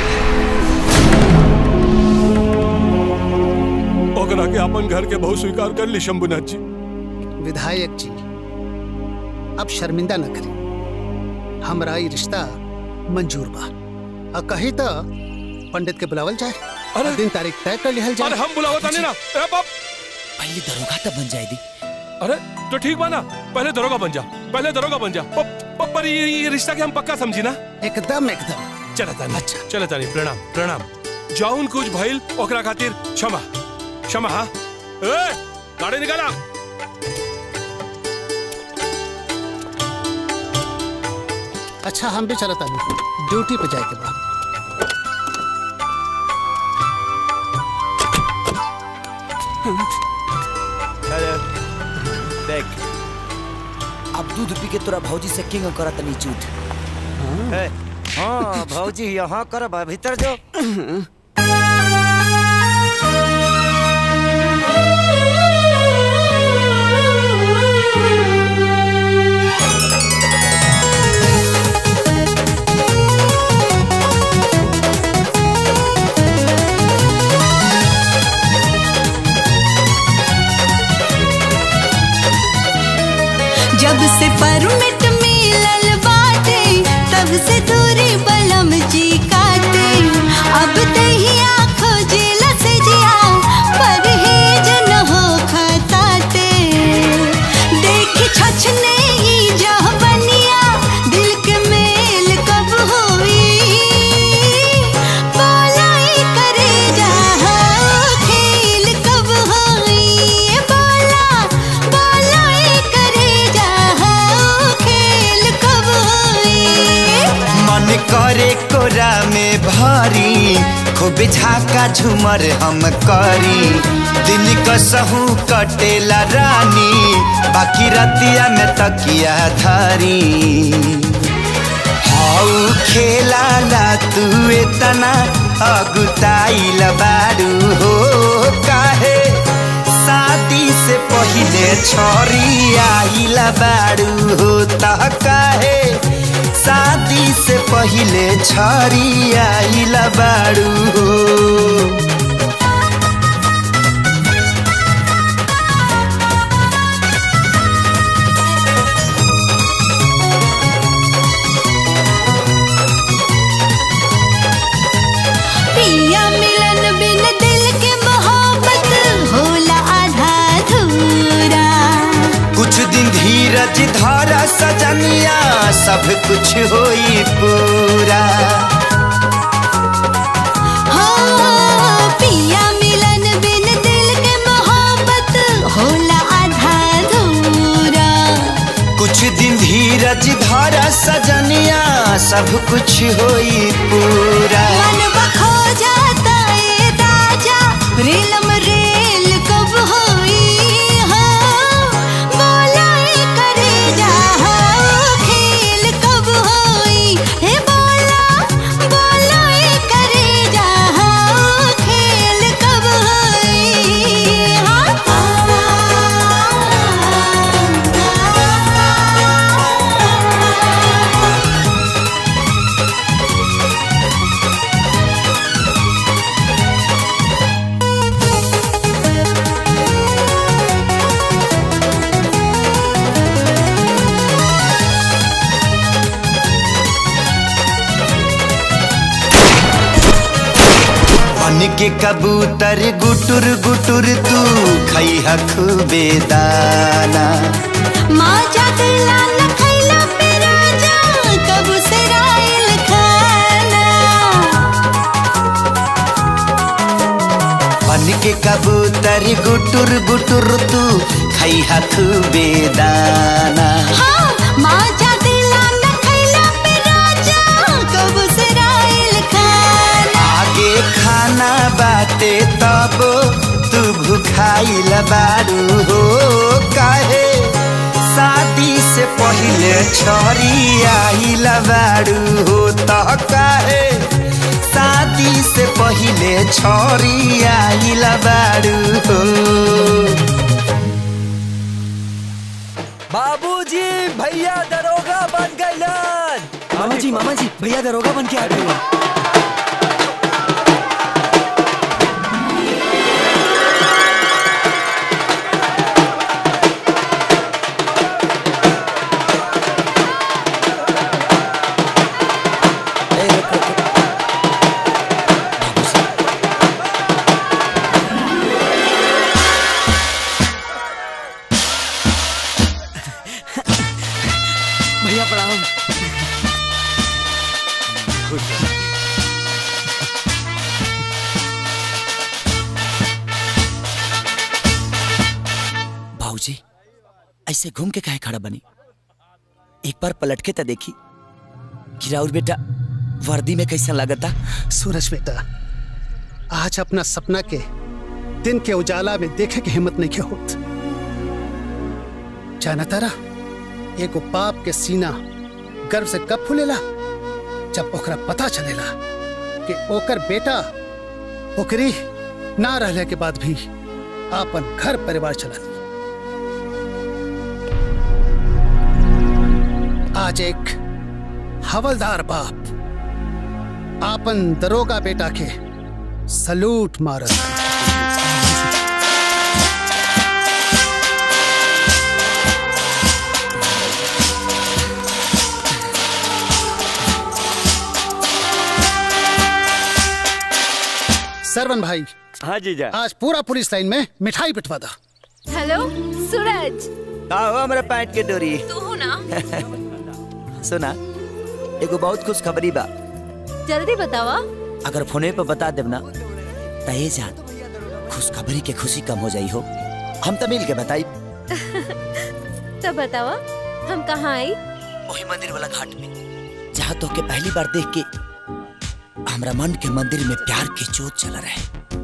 ओकरा के अपन घर के बहू स्वीकार कर ली शंभुनाथ जी विधायक जी अब शर्मिंदा न करी हमरा ई रिश्ता मंजूर बा और कही तो पंडित के बुलावल जाए अरे दिन तारीख तय कर लिहल जाए अरे हम बुलावता नहीं ना ए बाप पहले दरोगा तब बन जाए दी अरे तो ठीक बा ना पहले दरोगा बन जा पहले दरोगा बन जा प- प- पर ये, ये रिश्ता के हम पक्का समझी ना एकदम एकदम चला तानी अच्छा चला तानी प्रणाम प्रणाम जाउन कुछ भइल ओकरा खातिर क्षमा क्षमा हाँ ए गाड़ी निकाला अच्छा हम भी चलता नहीं ड्यूटी पे जाए के बाद देख अब दूध पी के तोरा भौजी से किंग करत नहीं झूठ है हाँ भौजी यहाँ कर बा भीतर जो जब से परमिट मिलल बाटे तब से दूरी बलम जी काटे अब दहिया खोजेला से जिया परहेज न हो खताटे देख छछने ही जा बनिया दिल के मेल कब होई बोलाई करे जा खेल कब होई बोला बोलाई करे जा खेल कब होई मन करे कोरा में भारी खूब झाका झूमर हम करी दिन कसहू कटेला रानी बाकी रतिया में तकिया धारी हाउ खेला ला तू इतना अगुताइल बारू हो काहे शादी से पहिले छोरी आइल बारू हो त काहे शादी से पहिले छोरी आइल बारू हो पिया मिलन बिन दिल के मोहब्बत होला आधा अधूरा कुछ दिन धीरज धारा सजनिया सब कुछ होई पूरा हाँ, पिया मिलन बिन दिल के मोहब्बत होला आधा अधूरा कुछ दिन धीरज धारा सजनिया सब कुछ होई पूरा मन बखो जाता ए राजा रेलम रेल कब होई हाँ, बोलाई करे जा हाँ, खेल कब होई हे बोला बोलाई करे जा हाँ, खेल कब होई मन के कबूतर गुटुर गुटुर तू खैहा खूबे दाना माँ जागला न खैला पे राजा कब से राइल खाना मन के कबूतर गुटुर गुटुर तू खैहा खूबे दाना हाँ माँ जागला न खैला खाइल बारू हो काहे शादी से पहले छोरी आइल बारू हो त काहे शादी से पहले छोरी आइल बारू हो बाबूजी भैया दरोगा बन गइलन मामा जी मामा जी भैया दरोगा बन के आ गए भैया प्रणाम भाऊजी ऐसे घूम के काहे खड़ा बनी एक बार पलट के तो देखी कि राउर बेटा वर्दी में कैसा लगता सूरज बेटा आज अपना सपना के दिन के उजाला में देखे के हिम्मत नहीं के होत जाना तारा एगो बाप के सीना गर्व से कब फूलेला जब ओकरा पता चलेला कि ओकर बेटा ओकरी ना रहले के बाद भी आपन घर परिवार चला आज एक हवलदार बाप आपन दरोगा बेटा के सलूट मारत सरवन भाई हाँ जीजा आज पूरा पुलिस लाइन में मिठाई पिटवा दा हेलो सूरज आओ हमरा पैंट के डोरी तू हो ना सुना एगो बहुत खुश खबरी बा जल्दी बतावा अगर फोने पे बता देब ना तो ये जान खुशखबरी के खुशी कम हो जाई हो हम तो मिल के बताई तो बतावा हम कहाँ आई वही मंदिर वाला घाट में जहाँ तो के पहली बार देख के हमरा मन के मंदिर में प्यार के जोत चल रहे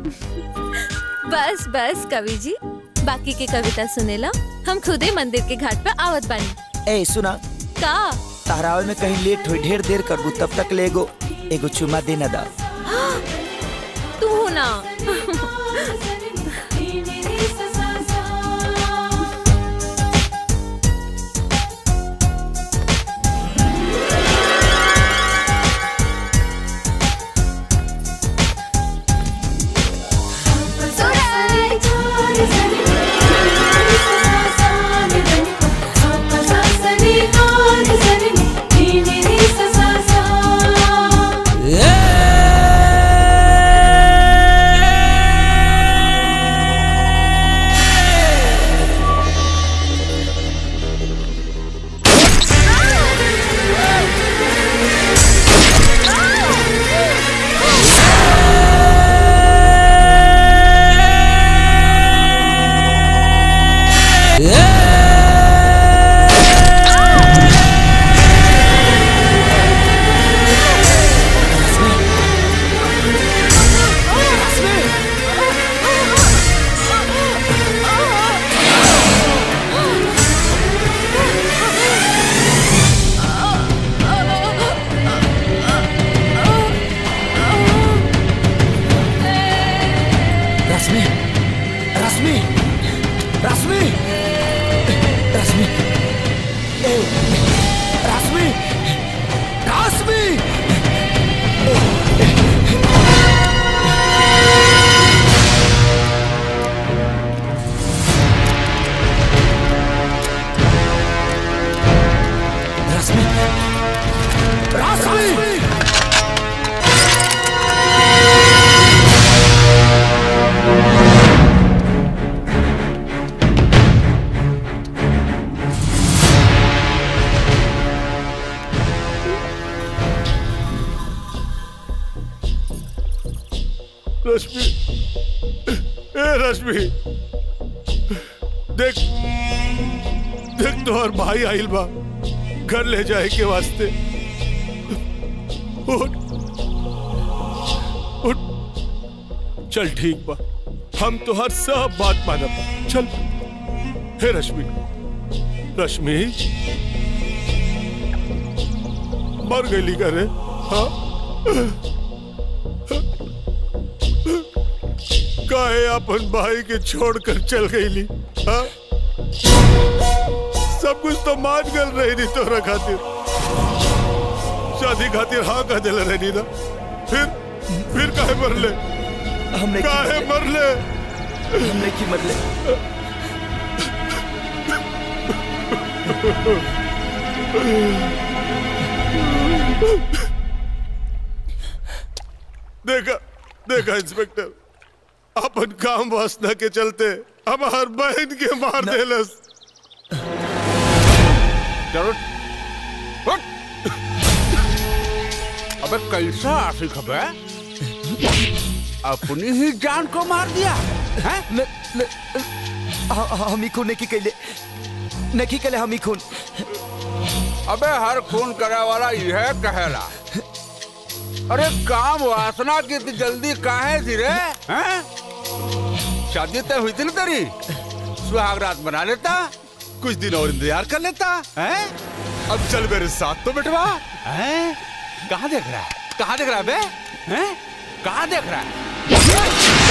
बस बस कवि जी बाकी के कविता सुनेला हम खुदे मंदिर के घाट पे आवत बानी ए सुना का तहरावे में कहीं लेट हुई ढेर देर करबू तब तक ले एगो एगो चुमा देना दा तू हो ना रश्मि रश्मि रश्मि रश्मि ए, रश्मि रश्मि रश्मि रश्मि रश्मि ए रश्मि देख देख तोहर भाई आइल बा घर ले जाए के वास्ते उठ उठ चल ठीक बा हम तो हर सब बात मानब चल हे रश्मि रश्मि मर गई करे हाँ काहे अपन भाई के छोड़कर चल गईली हाँ सब कुछ तो मान गल रही नहीं तोरा खातिर शादी खातिर हाँ कह दिल रही ना फिर फिर काहे मरले हमने काहे मरले हमने की मरले देखा देखा इंस्पेक्टर अपन काम वासना के चलते हमार बहन के मार देलस चलो उठ। अबे कैसा आशिक है अपनी ही जान को मार दिया हैं? न, न, ह- हम ही खून नहीं कैले नहीं कैले हम ही खून अबे हर खून करे वाला यह कहेला अरे काम वासना की इतनी जल्दी काहे थी रे हैं? शादी तय हुई थी ना तेरी सुहाग रात बना लेता कुछ दिन और इंतजार कर लेता हैं? अब चल मेरे साथ तो बिठवा हैं? कहाँ देख रहा है कहाँ देख रहा है बे हैं? कहाँ देख रहा है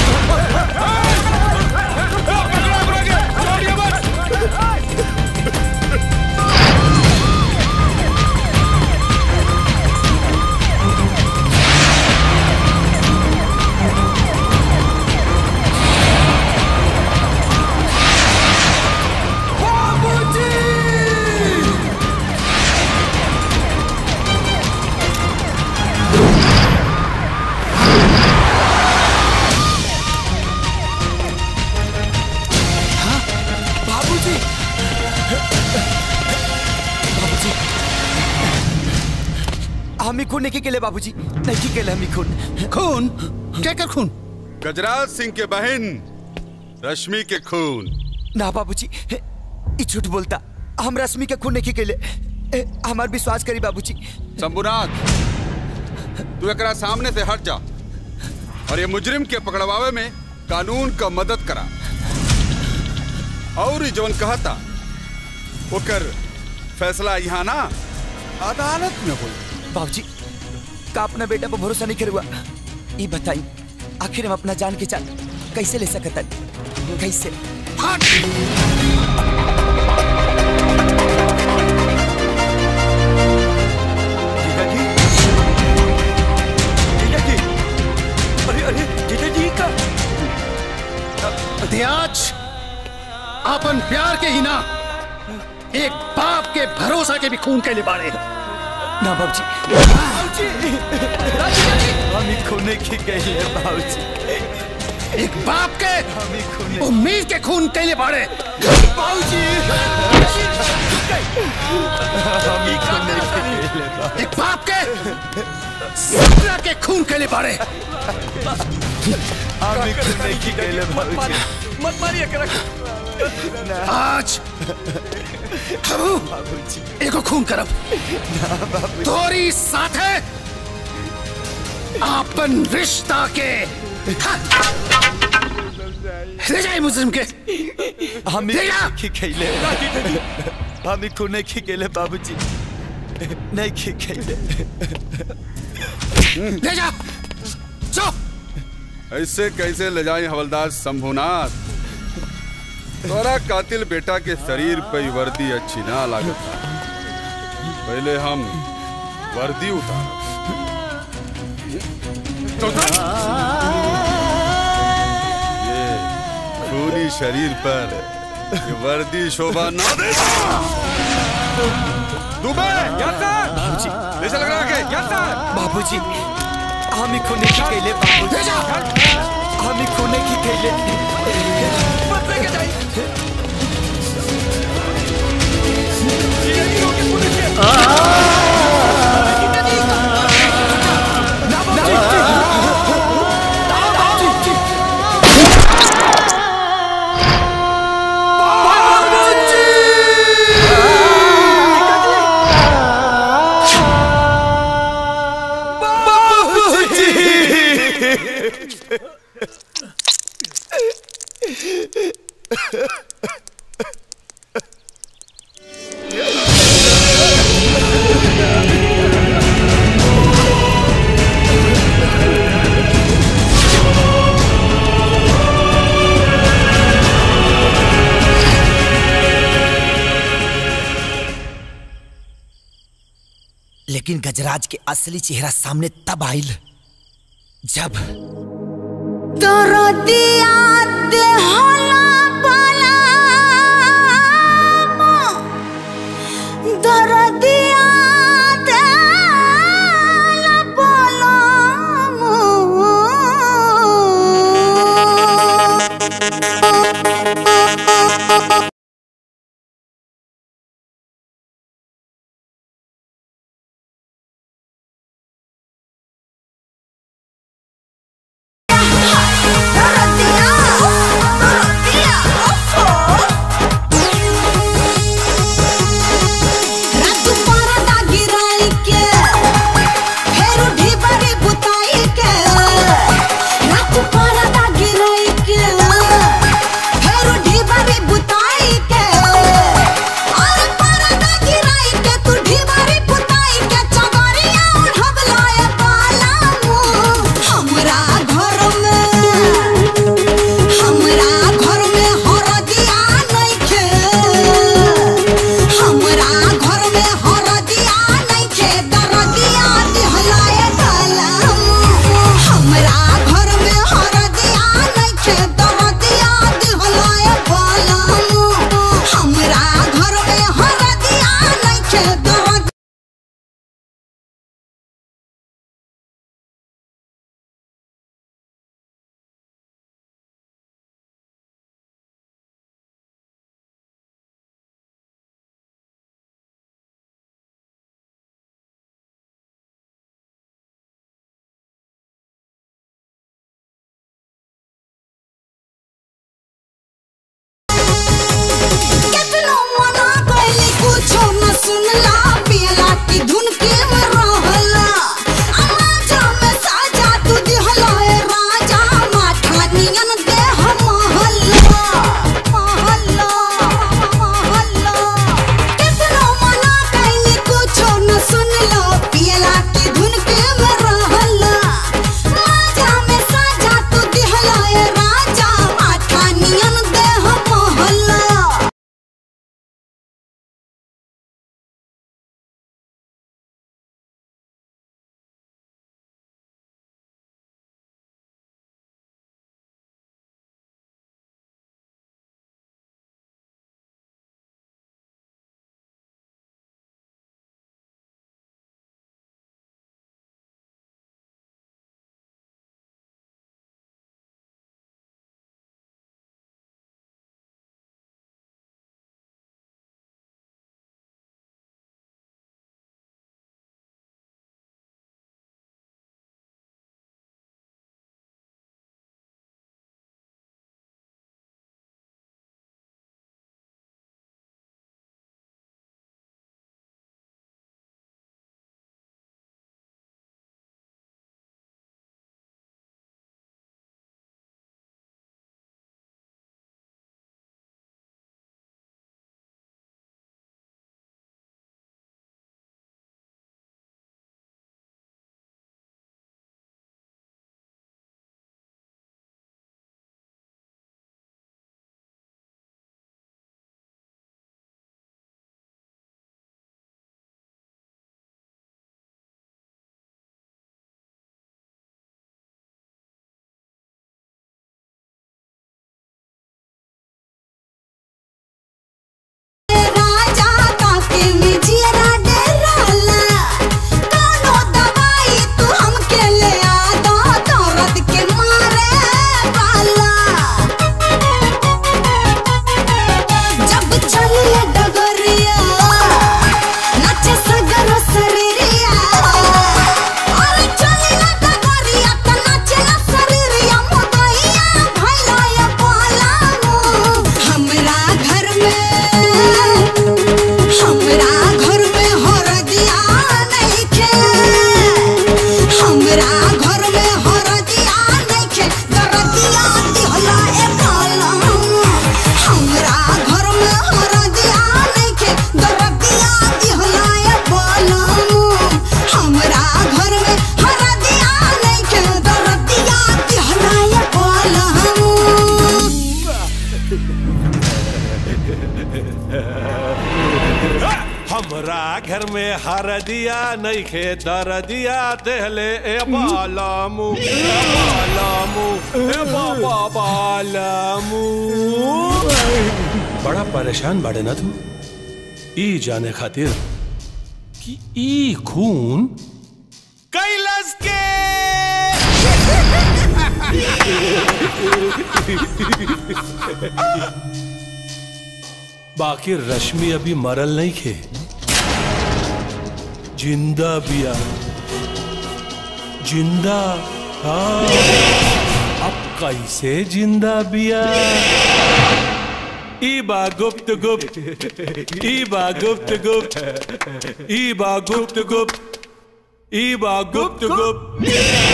बाबूजी बाबूजी हम ही खून नहीं केले बाबूजी नहीं केले हम ही खून खून क्या कर खून गजराज सिंह के बहन रश्मि के खून ना बाबूजी ई झूठ बोलता हम रश्मि के खून नहीं केले ए, हमार विश्वास करी बाबूजी शंभुनाथ तू एकरा सामने से हट जा और ये मुजरिम के पकड़वावे में कानून का मदद करा और ई जवन कहता ओकर फैसला यहाँ ना अदालत में होई बाबूजी का अपना बेटा पर भरोसा नहीं करुआ ये बताई आखिर हम अपना जान की जान कैसे ले सकता कैसे अरे अरे जीजा जी का त्याज अपन प्यार के ही ना एक बाप के भरोसा के भी खून के लिबाड़े ना बाबूजी हम ही खून की गई है बाबूजी एक बाप के उम्मीद के खून के लिबाड़े बाबूजी हम ही खून की गई है एक बाप के सपना के खून के लिबाड़े हम ही खून की गई है बाबूजी मत मारिए कर आज हम एगो खून करब तोरी साथे आपन रिश्ता के ले जाए मुजरिम के हम ही की खेले हम ही खून की खेले बाबूजी नहीं की खेले ले जा जो ऐसे कैसे ले जाए हवलदार शंभुनाथ तोरा कातिल बेटा के शरीर पे ही वर्दी अच्छी ना लागत पहले हम वर्दी उतार ये खूनी शरीर पर ये वर्दी शोभा ना दे दुबे बाबूजी ले चल लगा के बाबूजी हम ही खून की खेले बाबूजी हम ही खून की खेले मत लेके जाइए लेकिन गजराज के असली चेहरा सामने तब आइल जब तोरो दिया देहला बाला दर दिया देहला बाला दर दिया हर दिया नहीं खे दर दिया देहले ए बालामू ए बालामू ए बाबा बालामू बड़ा परेशान बाड़े ना तू ई जाने खातिर कि ई खून कैलाश के बाकी रश्मि अभी मरल नहीं खे जिंदा बिया जिंदा हाँ अब कैसे जिंदा बिया ईबा गुप्त गुप्त ईबा गुप्त गुप्त ईबा गुप्त गुप्त ईबा गुप्त गुप्त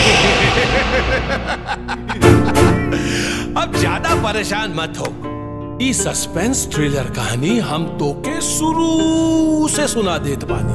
अब ज्यादा परेशान मत हो ई सस्पेंस थ्रिलर कहानी हम तो के शुरू से सुना देत बानी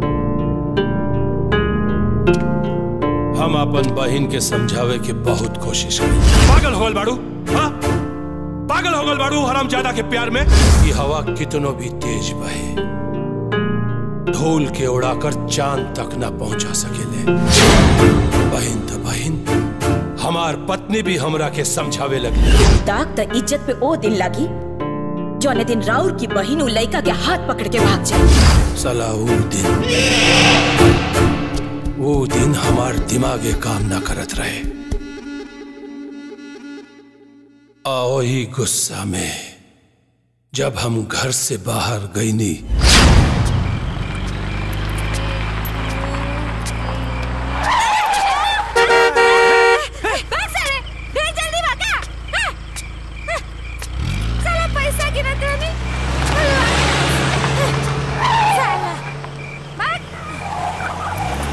हम अपन बहन के समझावे के बहुत कोशिश करी पागल हो गल बाड़ू हाँ पागल हो गल बाड़ू हराम ज्यादा के प्यार में ये हवा कितनो भी तेज बहे धूल के उड़ाकर चांद तक ना पहुंचा सकेले बहन तो बहन हमार पत्नी भी हमरा के समझावे लगी दाग त इज्जत पे ओ दिन लागी जौने दिन राउर की बहिन उ लइका के हाथ पकड़ के भाग जाए सला वो दिन वो दिन हमार दिमागे काम ना करत रहे आओ ही गुस्सा में जब हम घर से बाहर गई नी भाग साले भेज जल्दी भागा हाँ, हाँ, साला पैसा गिरत रहनी साला भाग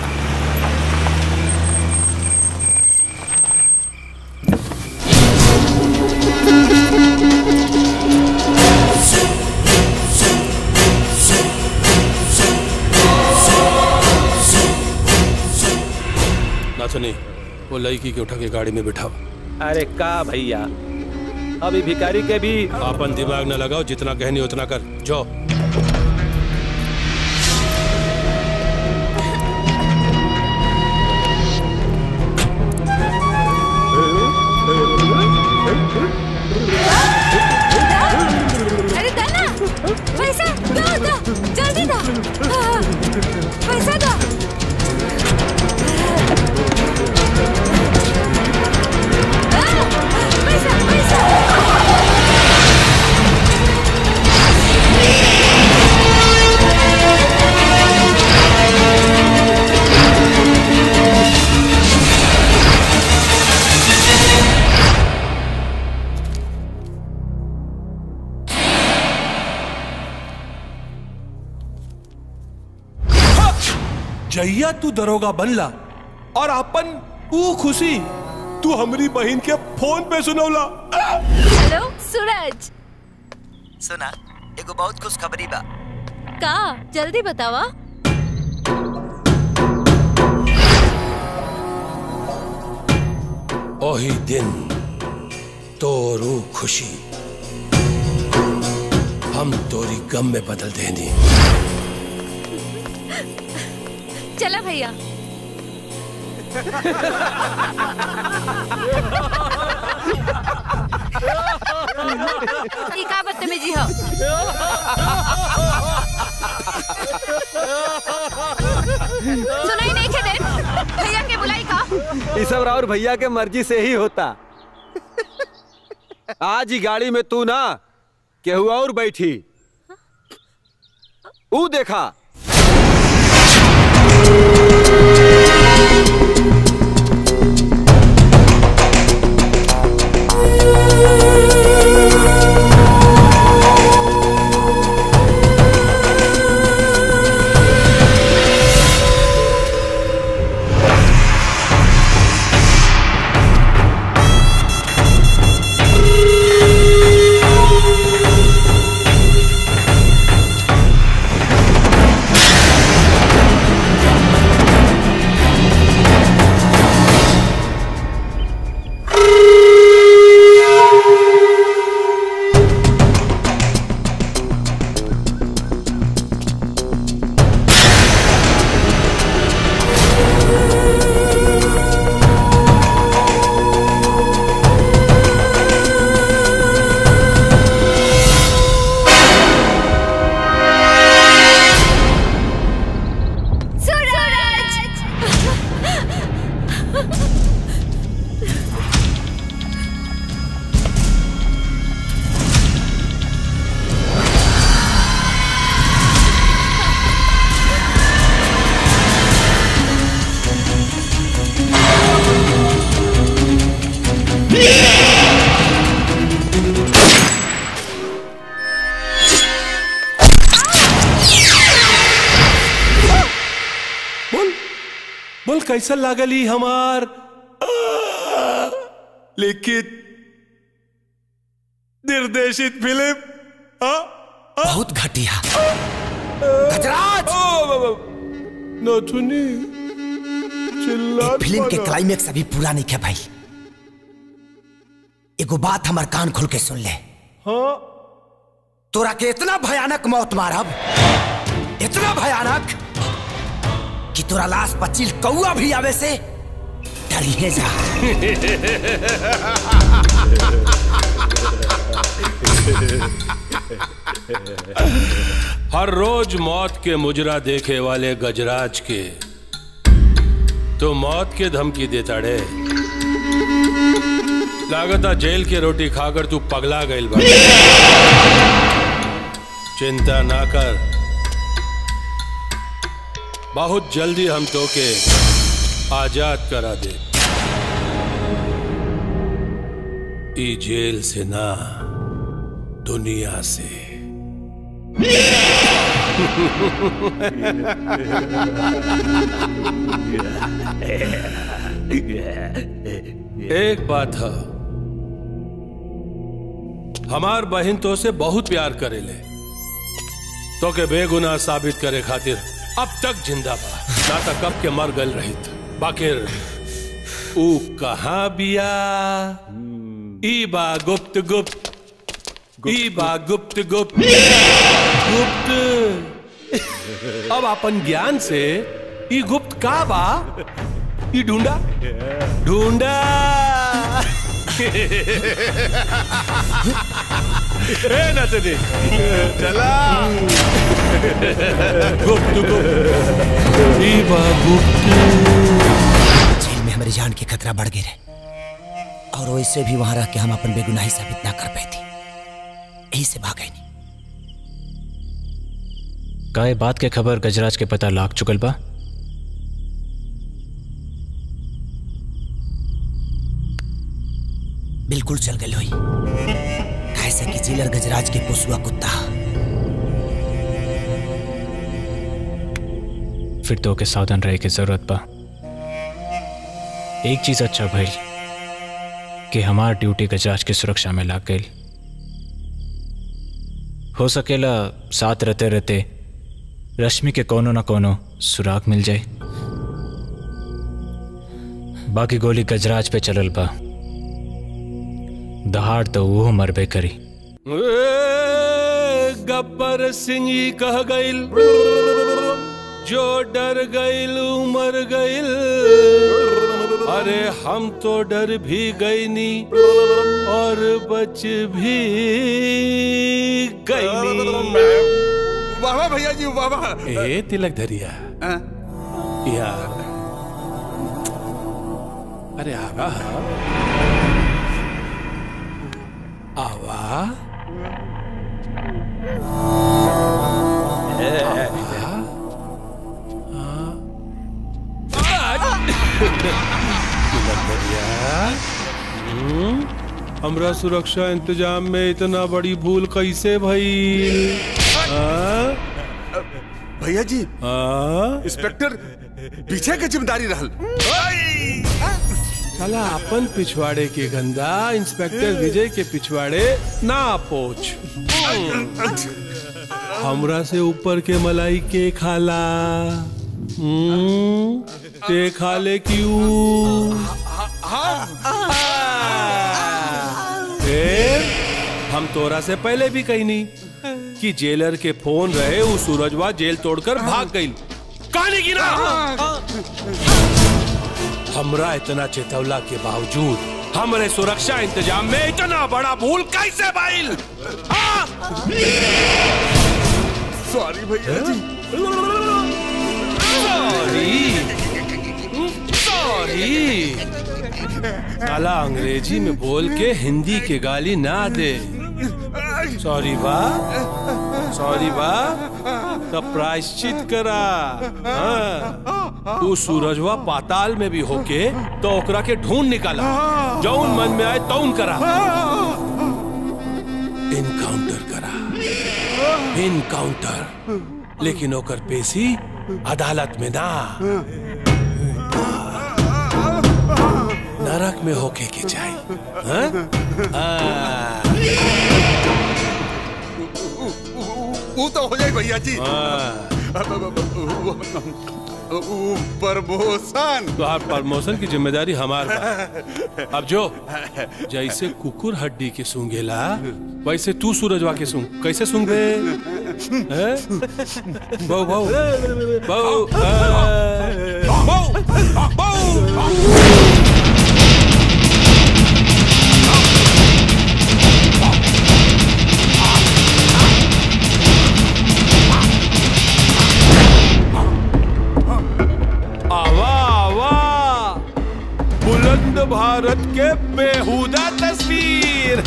ना सुनी वो लड़की के उठा के गाड़ी में बिठाओ अरे का भैया अभी भिखारी के भी अपन दिमाग न लगाओ जितना कहनी उतना कर जाओ अरे दाना पैसा दो दो जल्दी दो हाँ, पैसा दो हाँ, पैसा पैसा जैया तू दरोगा बनला और अपन ऊ खुशी तू हमारी बहन के फोन पे सुनौला हेलो सूरज सुना एगो बहुत खुश खबरी बा का जल्दी बतावा ओही दिन तोरू खुशी हम तोरी गम में बदल देनी चला भैया ई का बदतमीजी हो सुनाई नहीं खे दे भैया के बुलाई का ये सब राउर भैया के मर्जी से ही होता आज ही गाड़ी में तू ना केहू और बैठी ऊ देखा बोल बोल कैसा लागली हमार आ, लिखित निर्देशित फिल्म बहुत घटिया गजराज नथुनी चिल्ला फिल्म के क्लाइमेक्स अभी पूरा नहीं है भाई एगो बात हमार कान खोल के सुन ले हाँ तोरा के इतना भयानक मौत मारब इतना भयानक कि तोरा लाश पचील कौआ भी आवे से डरिए जा हर रोज मौत के मुजरा देखे वाले गजराज के तो मौत के धमकी देता रे लागता जेल के रोटी खाकर तू पगला गईल बा चिंता ना कर बहुत जल्दी हम तो के आजाद करा दे ई जेल से ना दुनिया से एक बात है हमार बहन तो से बहुत प्यार करेले तो के बेगुनाह साबित करे खातिर अब तक जिंदा बा ना तक कब के मर गल रहित बाकिर ऊ कहाँ बिया ई बा गुप्त गुप्त ई बा गुप्त गुप्त गुप्त अब अपन ज्ञान से ई गुप्त का बा ई ढूंढा ढूंढा ए नतनी चला गुप्त गुप्त ई बा गुप्त जेल में हमारी जान के खतरा बढ़ गए और वैसे भी वहां रह के हम अपन बेगुनाही साबित ना कर पाए थे यही से भाग गए का ये बात के खबर गजराज के पता लाग चुकल बा बिल्कुल चल गए लोई कैसे कि जिलर गजराज के पोसुआ कुत्ता फिर तो के सावधान रहे की जरूरत बा एक चीज अच्छा भाई कि हमार ड्यूटी गजराज की सुरक्षा में लाग गई हो सकेला साथ रहते रहते रश्मि के कोनो ना कोनो सुराग मिल जाए बाकी गोली गजराज पे चलल बा दहाड़ तो वो मरबे करी ए, गब्बर सिंह ही कह गईल जो डर गईल मर गईल अरे हम तो डर भी गई नी और बच भी गई नी वाह वाह भैया जी वाह वाह ए तिलक धरिया यार अरे आवा आवा हमरा सुरक्षा इंतजाम में इतना बड़ी भूल कैसे भइल हाँ? भैया जी हाँ? इंस्पेक्टर पीछे के जिम्मेदारी रहल चला अपन पिछवाड़े के गंदा इंस्पेक्टर विजय के पिछवाड़े ना पोछ हमरा से ऊपर के मलाई के खाला हम्म, ते खाले क्यों फिर हम तोरा से पहले भी कही नहीं कि जेलर के फोन रहे वो सूरजवा जेल तोड़कर भाग गई कहानी की ना हमरा इतना चेतवला के बावजूद हमरे सुरक्षा इंतजाम में इतना बड़ा भूल कैसे भाईल सॉरी भैया जी सॉरी सॉरी साला अंग्रेजी में बोल के हिंदी के गाली ना दे सॉरी बा सॉरी बा तब प्रायश्चित करा हाँ। तू सूरजवा पाताल में भी होके तो ओकरा के ढूंढ निकाला जौन मन में आए तौन करा इनकाउंटर करा इनकाउंटर लेकिन ओकर पेशी अदालत में ना नरक में होके के चाहिए हाँ? हाँ। वो तो हो जाए भैया जी प्रमोशन तो प्रमोशन की जिम्मेदारी हमार बा। अब जो जैसे कुकुर हड्डी के सूंघेला वैसे तू सूरजवा के सूंघ कैसे सूंघ बे हैं? बहु बहु बहु बहु बहु आवा आवा बुलंद भारत के बेहुदा तस्वीर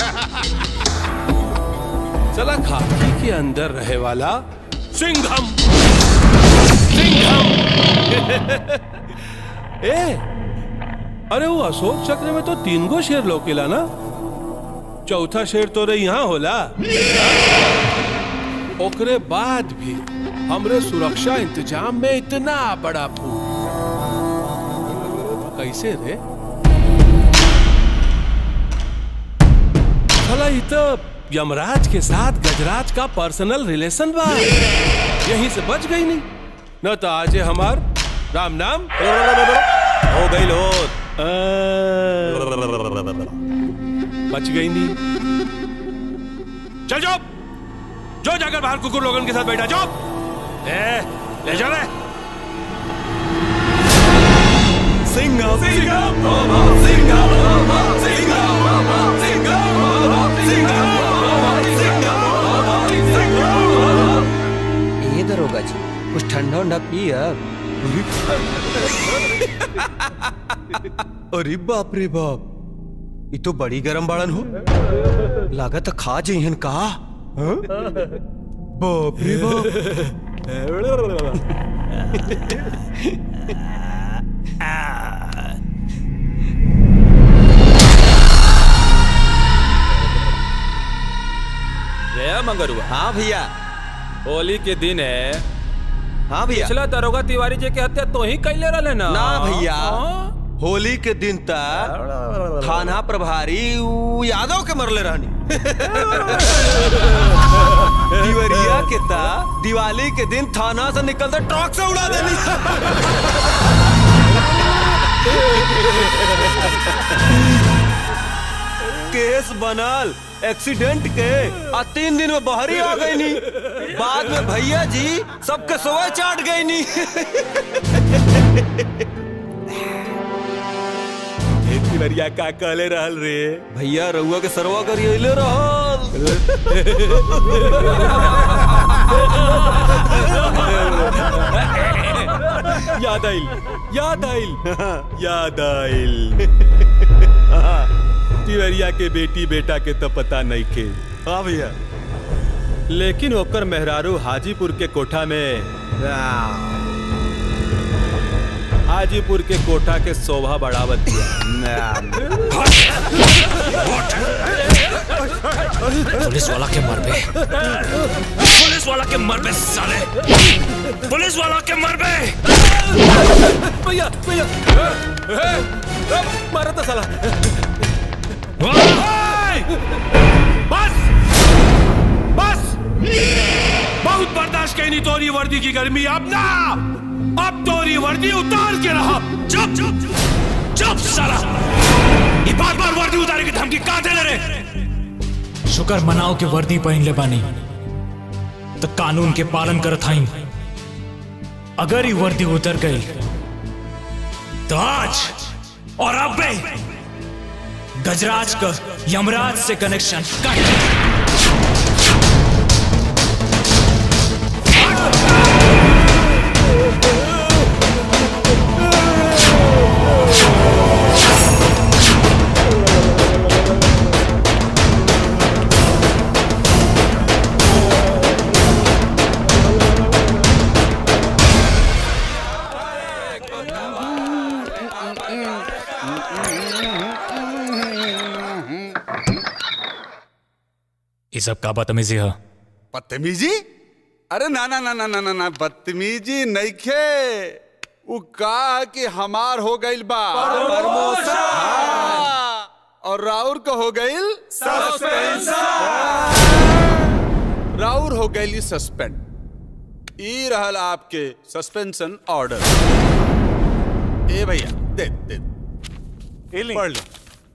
चला खाकी के अंदर रहे वाला सिंघम सिंघम ए अरे वो अशोक चक्र में तो तीन गो शेर लोकेला ना चौथा शेर तो रे यहाँ होला ओकरे बाद भी हमरे सुरक्षा इंतजाम में इतना बड़ा फूल कैसे रे भला ये तो यमराज के साथ गजराज का पर्सनल रिलेशन बा यहीं से बच गई नहीं न तो आज हमार राम नाम हो गई लो बच गई नहीं चल जाओ जो जाकर बाहर कुकुर लोगन के साथ बैठा जाओ ले ले जा ले सिंघम सिंघम सिंघम सिंघम ये दरोगा जी कुछ ठंडा उंडा पिया अरे बाप रे बाप ये तो बड़ी गरम बाड़न हो लागत खा जइहन का हाँ? बाप रे रे मंगरुआ हाँ भैया होली के दिन है हाँ भैया पिछला दरोगा तिवारी जी के हत्या तो ही कैले रहले ना ना भैया होली के दिन तक थाना प्रभारी उ यादव के मरले रहनी दिवरिया के ता दिवाली के दिन थाना से निकलते ट्रक से उड़ा देनी केस बनल एक्सीडेंट के आ तीन दिन में बहरी आ गई नी बाद में भैया जी सबके सोए चाट गई नी तिवरिया का कहले रहल रे भैया रउआ के सरवा करिए याद आइल याद आइल याद आइल तिवरिया के बेटी बेटा के तो पता नहीं के हाँ भैया लेकिन ओकर मेहरारू हाजीपुर के कोठा में हाजीपुर के कोठा के शोभा बढ़ावत पुलिस वाला के मर बे पुलिस वाला के मर बे साले पुलिस वाला के मर बे भैया भैया मारा था साला बस बस बहुत बर्दाश्त कहीं नहीं तोरी वर्दी की गर्मी अब ना अब तोरी वर्दी उतार के रहा चुप चुप चुप साला ये बार बार वर्दी उतारे की धमकी कहां दे रे शुक्र मनाओ के वर्दी पहन ले बानी तो कानून के पालन करत हई अगर ये वर्दी उतर गई तो आज और अब बे गजराज का यमराज से कनेक्शन कट ये सब का बदतमीजी है बदतमीजी अरे ना ना ना ना ना ना ना बदतमीजी नइखे उ का कि हमार हो गइल बा प्रमोशन। हाँ। और राउर का हो गइल राउर हो गइली सस्पेंड ई रहल आपके सस्पेंशन ऑर्डर ए भैया दे दे पढ़ लो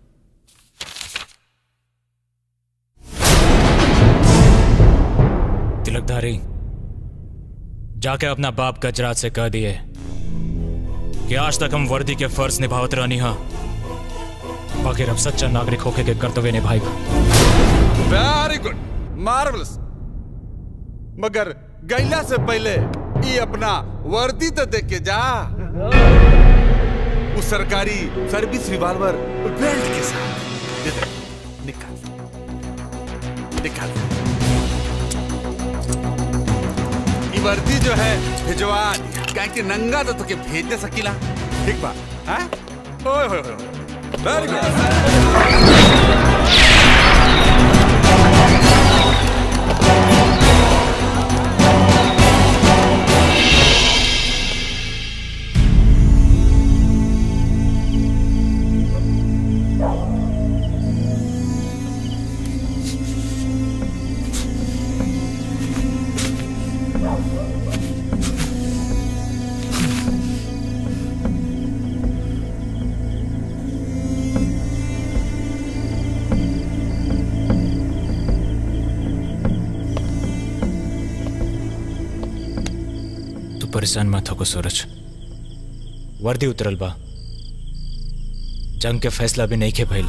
तिलकधारी जाके अपना बाप गजराज से कह दिए कि आज तक हम वर्दी के फर्ज निभावत रहनी हा बाकी अब सच्चा नागरिक होके के कर्तव्य निभाएगा वेरी गुड मार्वलस मगर गैला से पहले ई अपना वर्दी तो देख के जा उस सरकारी सर्विस रिवॉल्वर बेल्ट के साथ दे दे निकाल निकाल ई वर्दी जो है भिजवा दिया क्या कि नंगा तो तुके भेज दे सकीला ठीक बा हाँ ओए होए होए वेरी तू परेशान मत हो सूरज वर्दी उतरल बा जंग के फैसला भी नहीं के भइल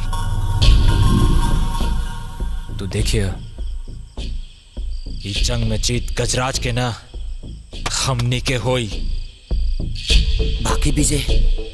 तू देखिए ई जंग में जीत गजराज के ना हमनी के होई बाकी विजय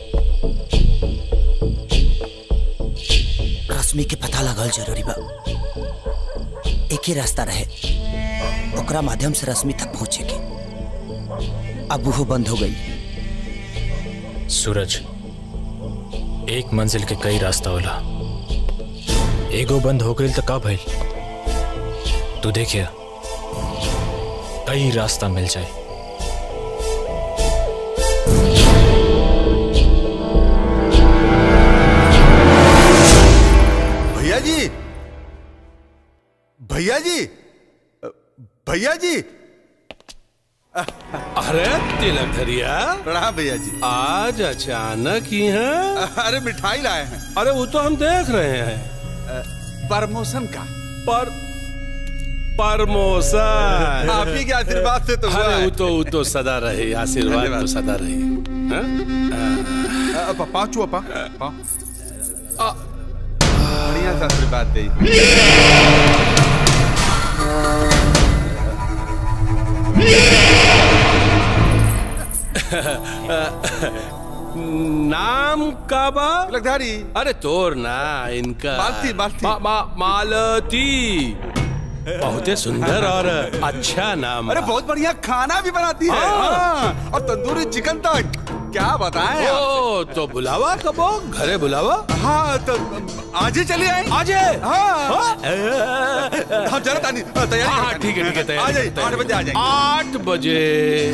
रश्मि के पता लगल जरूरी बा एक ही रास्ता रहे ओकरा माध्यम से रश्मि तक पहुंचे के अब वो बंद हो गई सूरज एक मंजिल के कई रास्ता होला एगो बंद हो गई तो का भइल तू देखिए कई रास्ता मिल जाए भैया जी भैया जी भैया जी अरे तिलक धरिया प्रणाम भैया जी आज अचानक ही है अरे मिठाई लाए हैं अरे वो तो हम देख रहे हैं प्रमोशन का पर प्रमोशन आप ही के आशीर्वाद से तो हुआ अरे है। वो तो वो तो सदा रहे आशीर्वाद धन्यवाद। तो सदा रहे हाँ? अपा पाँचू अपा पाँव बढ़िया सा आशीर्वाद दे नाम का बा तिलकधारी अरे तोर ना इनका मालती, मालती। मा, मा, मालती बहुते सुंदर और अच्छा नाम अरे बा। बहुत बढ़िया खाना भी बनाती है हाँ। हाँ, और तंदूरी चिकन तक क्या बताएं आप? ओ तो बुलावा कबो घरे बुलावा हाँ तो आज ही चलिए आए आज है हाँ हम जरा तानी तैयारी हाँ, हाँ, करते ठीक है ठीक है हैं। तैयारी आ जाइए करते हैं। आठ बजे आ जाएंगे आठ बजे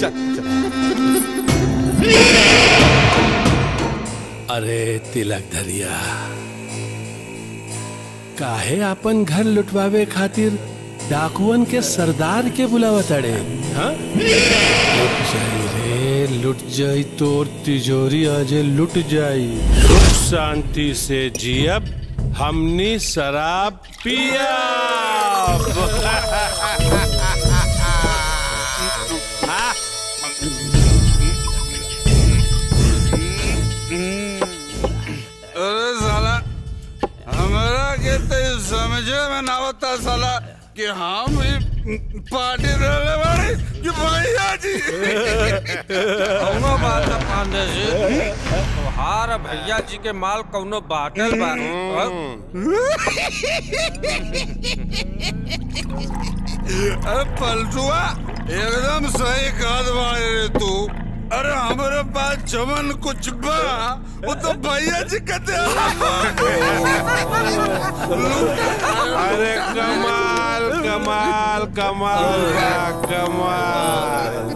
अरे तिलक धरिया काहे आपन घर लुटवावे खातिर डाकुअन के सरदार के बुलावत अड़े हाँ? लुट जाई रे लुट जाई तोर तिजोरी अजे लुट जाई सुख शांति से जियब हमनी शराब पिया अरे साला हमारा के तो ये समझे में ना होता साला कि हम ही पार्टी रहने वाले कि भैया जी कौनो बात न पांडे जी तोहार भैया जी के माल कौनो बाटल बा अरे पलटुआ एकदम सही कहत बाड़े रे तू अरे हमारे पास जमन कुछ बा वो तो भैया जी कहते अरे कमाल कमाल कमाल बा कमाल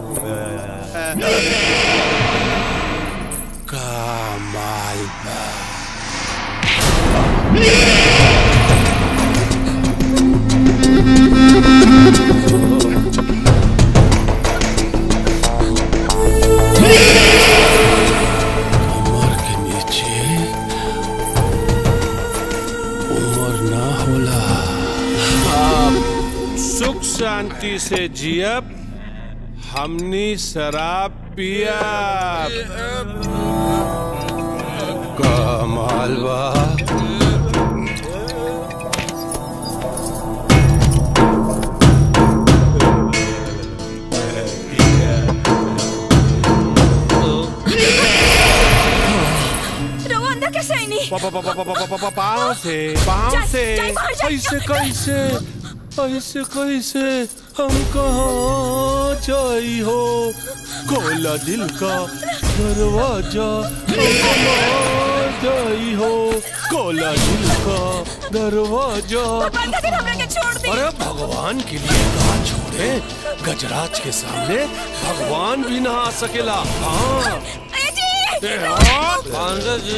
कमाल बा कमर के नीचे उम्र ना होला आप सुख शांति से जियब हमनी शराब पियब कमाल बा रवो अंदर कैसे आई नहीं पाँव से पाँव जा- से जा बाहर जा- ऐसे कैसे ऐसे कैसे हम कहाँ जाई हो खोला दिल का दरवाजा हम कहाँ जाई हो खोला दिल का दरवाजा अरे भगवान के लिए कहा छोड़े गजराज के सामने भगवान भी ना आ सकेला हाँ ए, हाँ। पांडे जी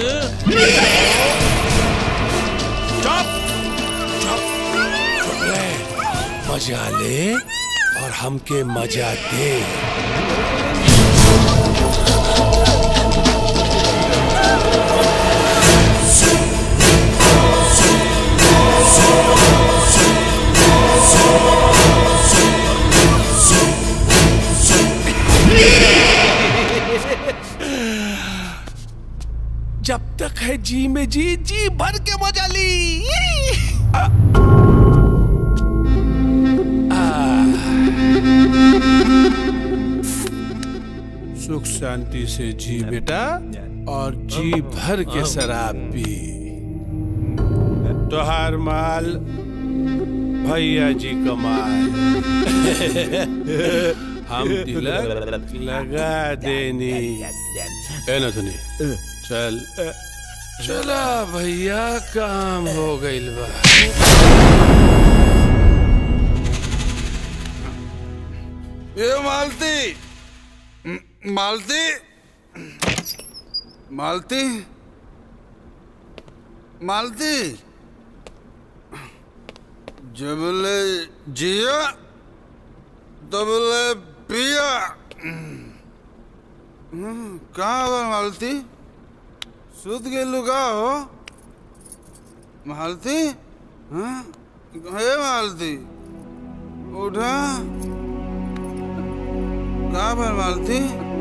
चुप चुप चुप रहे मजा ले और हमके मजा दे जब तक है जी में जी जी भर के मजा ली सुख शांति से जी बेटा और जी भर के शराब पी तोहार माल भैया जी कमाल हम तिलक लगा देनी है ना सुनी चल चला भैया काम हो गइल बा ये मालती म- मालती मालती मालती जबले जिया तबले पिया हम्म, कहाँ बा मालती सुत गेलू का हो मालती हाँ हे मालती उठा कहाँ पर मालती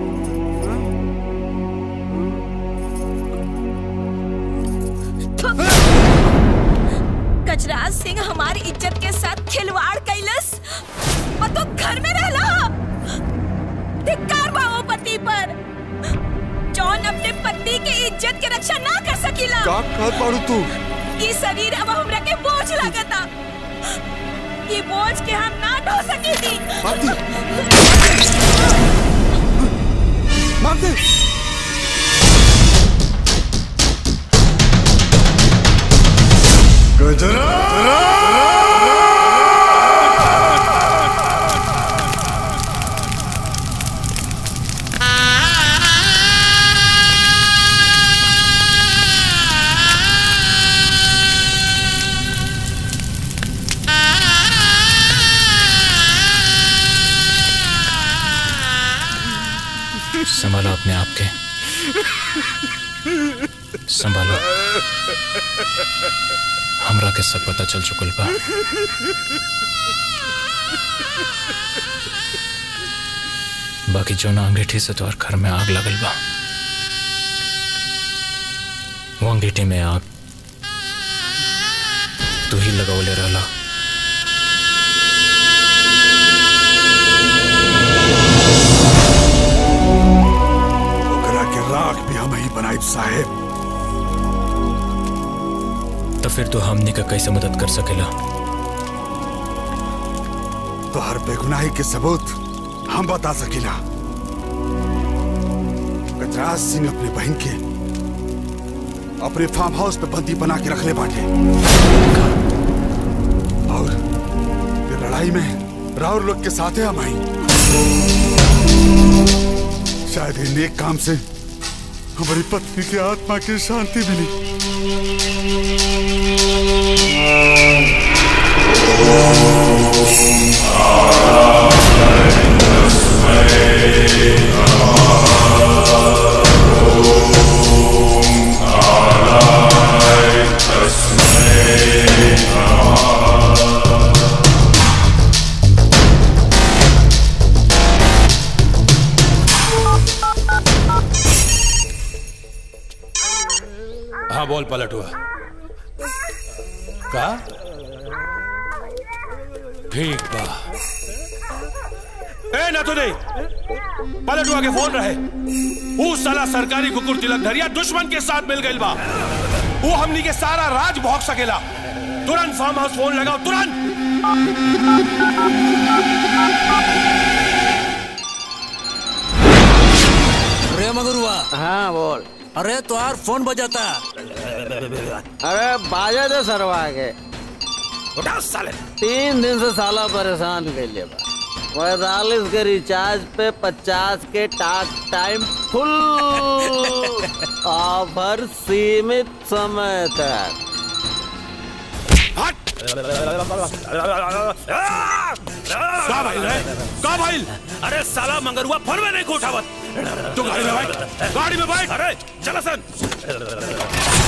गजराज सिंह हमारी इज्जत के साथ खिलवाड़ कैलस और तो घर में रहला धिक्कार बा वो पति पर जौन अपने पति के इज्जत के रक्षा ना कर सकीला का कहत बाड़ू तू ई शरीर अब हमरा के बोझ लागता ई बोझ के हम ना ढो सकीली मारते संभालो अपने आप के संभालो हमरा के सब पता चल चुकल बा बाकी जो ना अंगीठी से तोहर घर में आग लगल बा वो अंगीठी में आग तू ही लगौले रहला ओकरा के राख भी हम ही बनाई साहेब तो फिर तू हमनी का कैसे मदद कर सकेला तो हर बेगुनाही के सबूत हम बता सकीला गजराज सिंह अपने बहन के अपने फार्म हाउस पे बंदी बना के रख ले बाटे और ये लड़ाई में राहुल लोग के साथ है हम आई शायद इन नेक काम से हमारी पत्नी की आत्मा की शांति मिली हाँ बोल पलट हुआ का ठीक बा ए ना तो नहीं पलट हुआ के फोन रहे वो साला सरकारी कुकुर तिलक धरिया दुश्मन के साथ मिल गई बा वो हमनी के सारा राज भोग सकेला तुरंत फार्म हाउस फोन लगाओ तुरंत रे मगरुआ हाँ बोल अरे तुम्हार फोन बजाता अरे बाजा दे सरवा के उठा साले तीन दिन से साला परेशान कर लिया बा पैतालीस के रिचार्ज पे पचास के टाक टाइम फुल ऑफर सीमित समय तक का भाई रे का भाई अरे साला मंगरुआ फोन में नहीं को उठावत तू गाड़ी में बैठ गाड़ी में बैठ अरे चला सन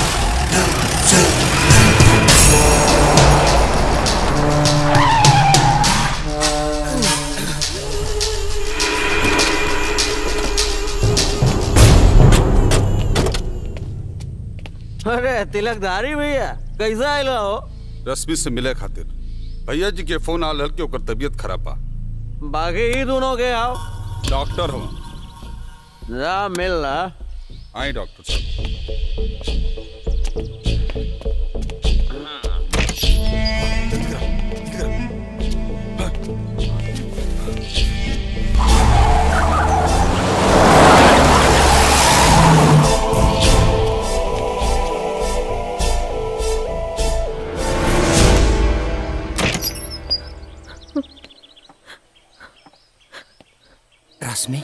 अरे तिलकधारी भैया कैसा आइला हो रश्मि से मिले खातिर भैया जी के फोन आल हल के ओकर तबीयत खराब बा बाकी ही दोनों के आओ डॉक्टर हो जा मिल रहा आई डॉक्टर साहब रश्मि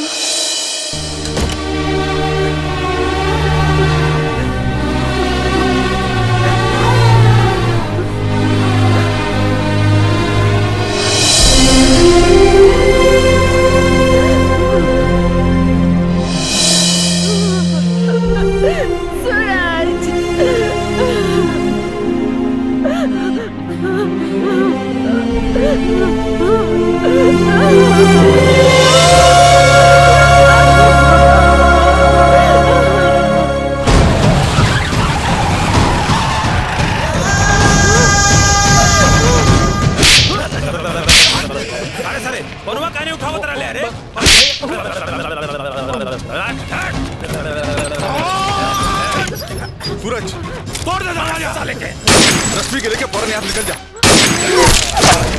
अरे साले फोनवा काने उठावत रहले अरे सूरज तोड़ दे दरवाजा साले के रश्मि के लेके फौरन यहाँ से निकल जा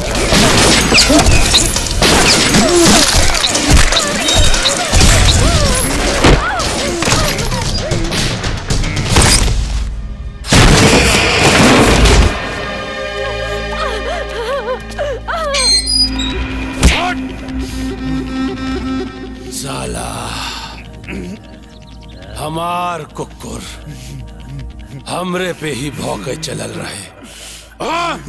साला हमार कुकुर हमरे पे ही भौके चलल रहे हाँ?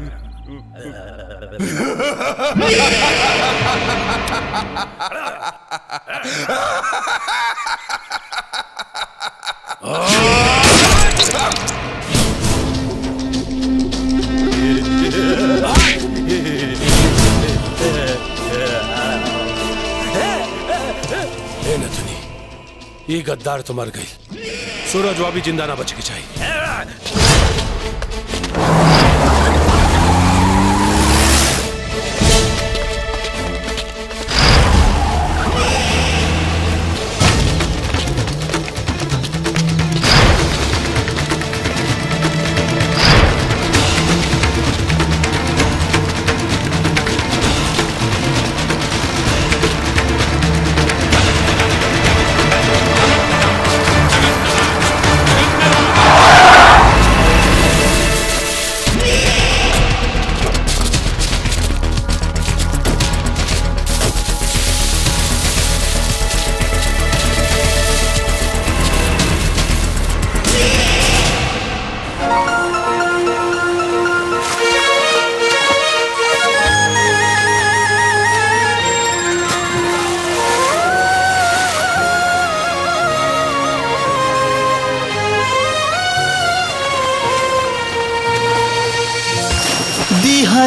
ए नथुनी ये गद्दार तो मर गई सूरज वो भी जिंदा ना बच के चाहिए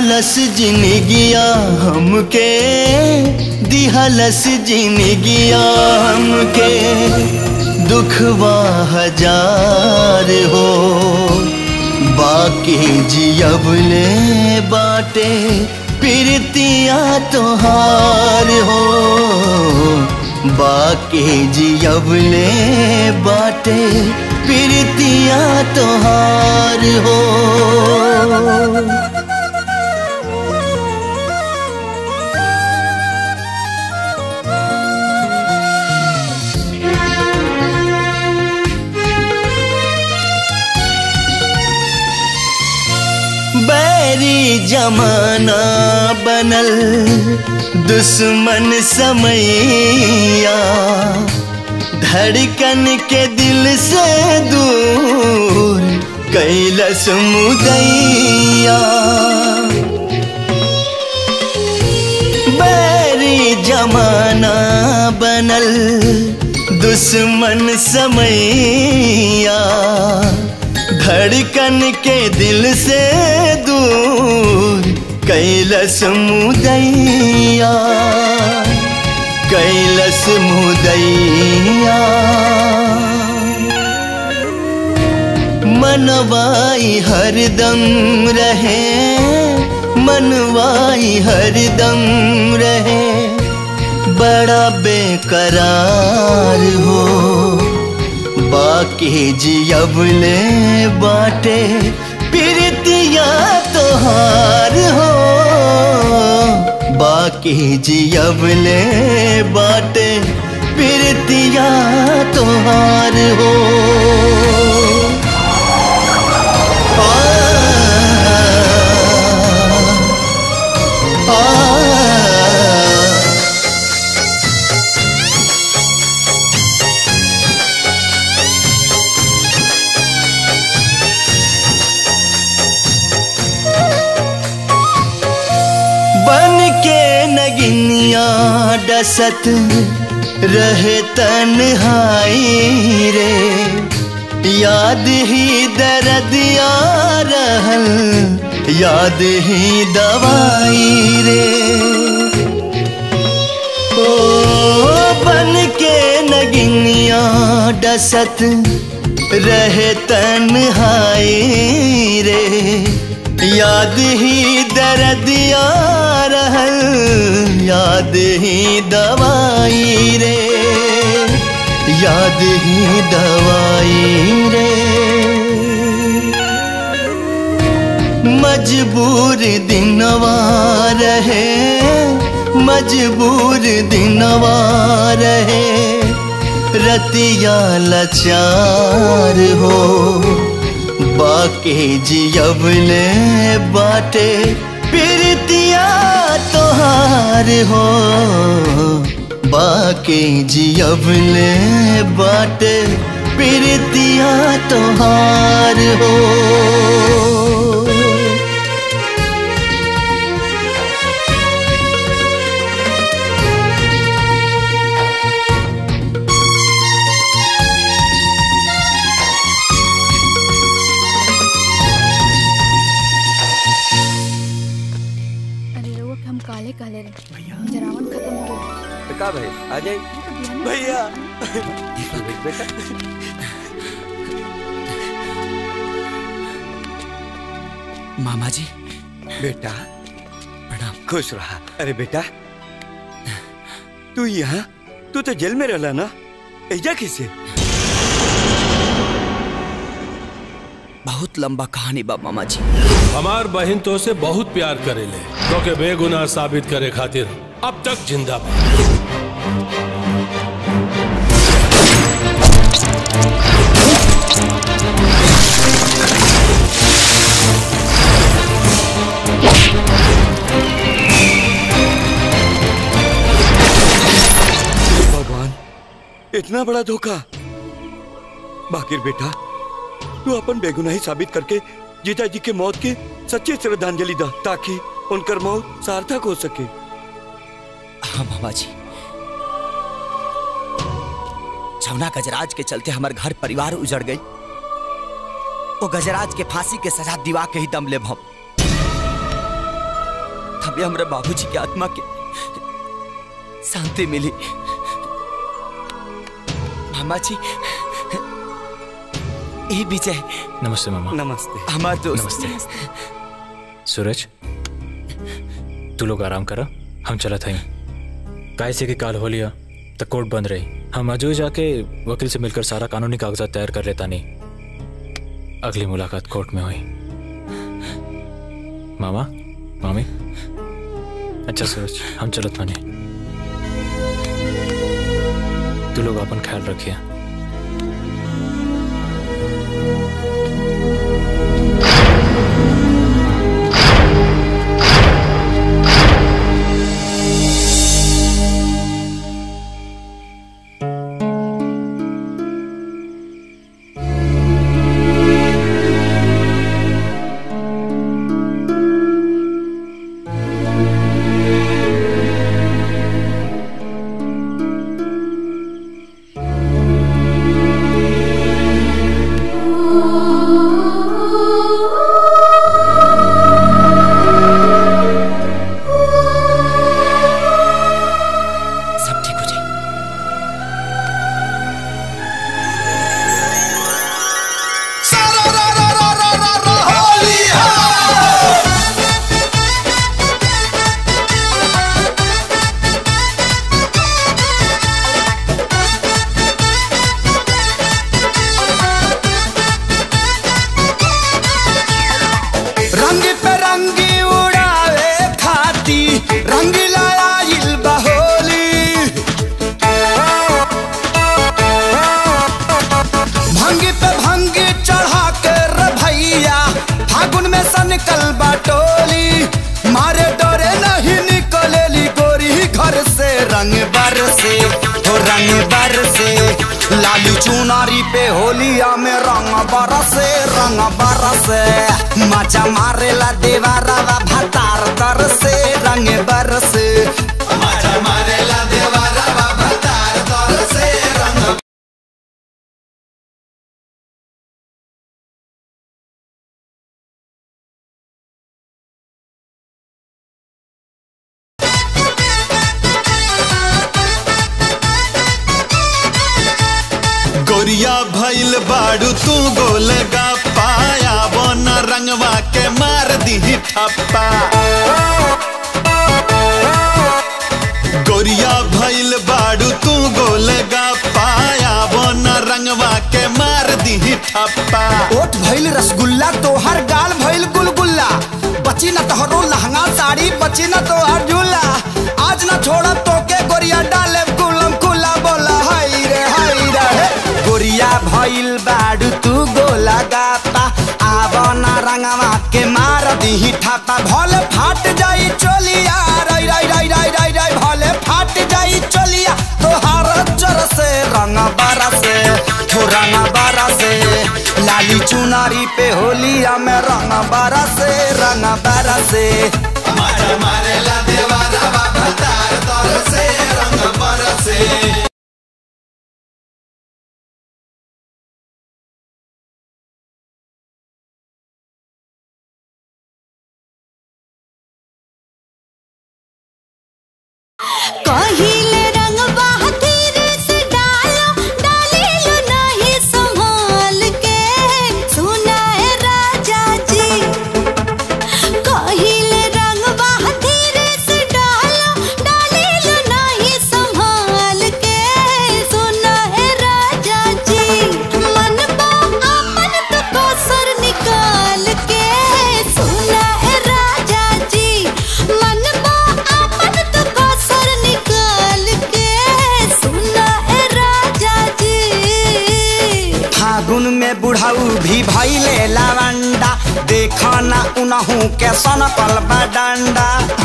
दिहलस जिनगिया हमके दिहलस जिनगिया हमके दुखवा हजार हो बाकी जियबले बाटे प्रीतिया तोहार हो बाकी जियबले बाटे प्रीतिया तोहार हो बैरी जमाना बनल दुश्मन समैया धड़कन के दिल से दूर कैलस मुदैया बैरी जमाना बनल दुश्मन समैया धड़कन के दिल से दूर कैलस मुदैया कैलस मुदैया मनवाई हरदम रहे मनवाई हरदम रहे बड़ा बेकरार हो बाकी जियबले बाटे प्रीतिया तोहार हो बाकी जियबले बाटे प्रीतिया तोहार हो आ, आ, बन के नगिनिया डसत रहे तन्हाई रे याद ही दर्द या रहल याद ही दवाई रे ओ बन के नगिनिया डसत रहे तन्हाई रे याद ही दर्द या रहल याद ही दवाई रे याद ही दवाई रे मजबूर दिनवा रहे मजबूर दिनवा रहे रतिया लाचार हो बाके जियबले बाटे प्रीतिया तोहार हो बाके जियबले बाटे प्रीतिया तोहार हो अरे रउआ के हम काले काले रहे जरावन खत्म हो गया तो का भाई आ जाए भैया बेटा मामा जी बेटा प्रणाम खुश रहा अरे बेटा तू यहाँ तू तो जेल में रहला ना ऐजा किसे बहुत लंबा कहानी बा मामा जी हमार बहन तो से बहुत प्यार करेले तो के बेगुनाह साबित करे खातिर अब तक जिंदा बा भगवान इतना बड़ा धोखा बाकिर बेटा तू अपन बेगुनाही साबित करके जीता जी के मौत के सच्ची श्रद्धांजलि दा ताकि उनकर मौत सार्थक हो सके हाँ मामा जी छौना गजराज के चलते हमार घर परिवार उजड़ गई वो गजराज के फांसी के सजा दिवा के ही दम ले हम तभी हमरा बाबूजी के आत्मा के शांति मिली मामा जी ए विजय नमस्ते मामा नमस्ते हमार दोस्त नमस्ते सूरज तू लोग आराम करा हम चलत हई काय से कि काल हो लिया तो कोर्ट बंद रही हम अजू जाके वकील से मिलकर सारा कानूनी कागजात तैयार कर लेता नहीं अगली मुलाकात कोर्ट में हुई मामा मामी अच्छा सूरज हम चलत माने तू लोग अपन ख्याल रखिए सब ठीक हो जाए रंग पे रंगी उड़ावे खाती रंग लाइल बहोली भंग पे भंग चढ़ा कर भैया फागुन में सनकल बाटोली मारे डरे नहीं निकलेली गोरी घर से रंग बरसे हो रंग बरसे लाली चुनारी पे होलिया में रंग बरसे रंग बरसे मचा मारेला देवारावा भतार तर से रंग बरसे मचा मारेला देवारावा भतार तर से रंग गोरिया भइल बाड़ू तू गोलगा पाया बोन रंगवा के मार दी ठप्पा गोरिया भइल बाड़ू तू गोलगा पाया बोन रंगवा के मार दी ठप्पा ओठ भइल रसगुल्ला तोहर गाल भइल गुलगुल्ला बची न तोहरो लहंगा साड़ी बची न तोहर झूला आज न छोड़ा तोके गोरिया डाले कुलम कुला बोला हाय रे हाय रे हे। गोरिया भइल बाड़ू तू गोला गापा आव न रंगवा के मार दी ठापा भले फाट जाई चोलिया राई राई राई राई राई राई भले फाट जाई चोलिया तोहार चर से रंग बरसे हो रंग बरसे लाली चुनारी पे होलिया में रंग बरसे रंग बरसे मारे मारे ला देवारा बाबा तार तर से रंग बरसे कहिले रंग बहादुर से डालो डाली लो नहीं संभाल के सुना है राजा जी कहिले रंग बहादुर से डालो डाली लो नहीं संभाल के सुना है राजा जी मन बा अपन तो कोसर निकाल के सुना है राजा जी मन बा अपन तो कोसर निकाल के सुना है राजा जी फागुन में बुढ़ाऊ भी भैले लवंडा देखा ना उनहू के सनकल डंडा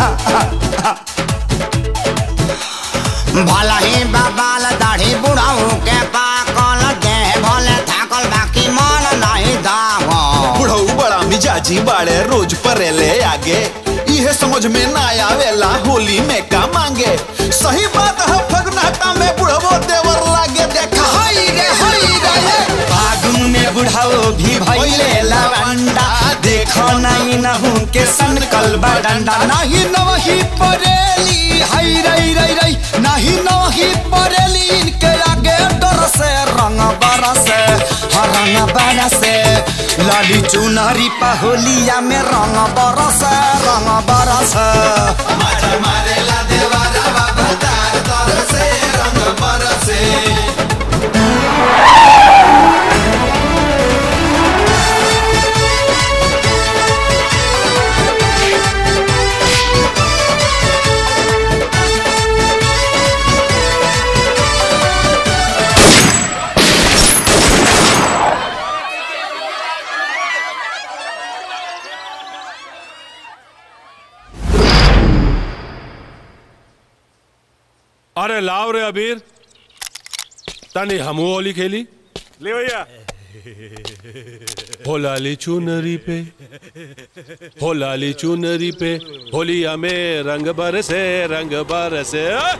भला ही बाबाल दाढ़ी बुढ़ाऊ के पाकल देह भले थाकल बाकी मन नहीं दावा बुढ़ऊ बड़ा मिजाजी बाड़े रोज परेले आगे इहे समझ में ना आवेला होली में का मांगे सही बात है फगनाटा में बुढ़वो देवर लागे देखा हाय रे हाय रे हे। फागुन में बुढ़ाऊ भी भैले लवंडा देख देखो नहीं नहू के सन कलबा डंडा नहीं नवही परेली हई रई रई रई नहीं नवही परेली इनके आगे डर से रंग बरसे हाँ रंग बरसे लाली चुनरी पहोलिया में रंग बरसे रंग बरसे मारेला देवारा बाबा तार तर से रंग बरसे अरे लाव रे अबीर तनी हमू होली खेली ले भैया हो लाली चुनरी पे हो लाली चुनरी पे होलिया में रंग बरसे रंग बरसे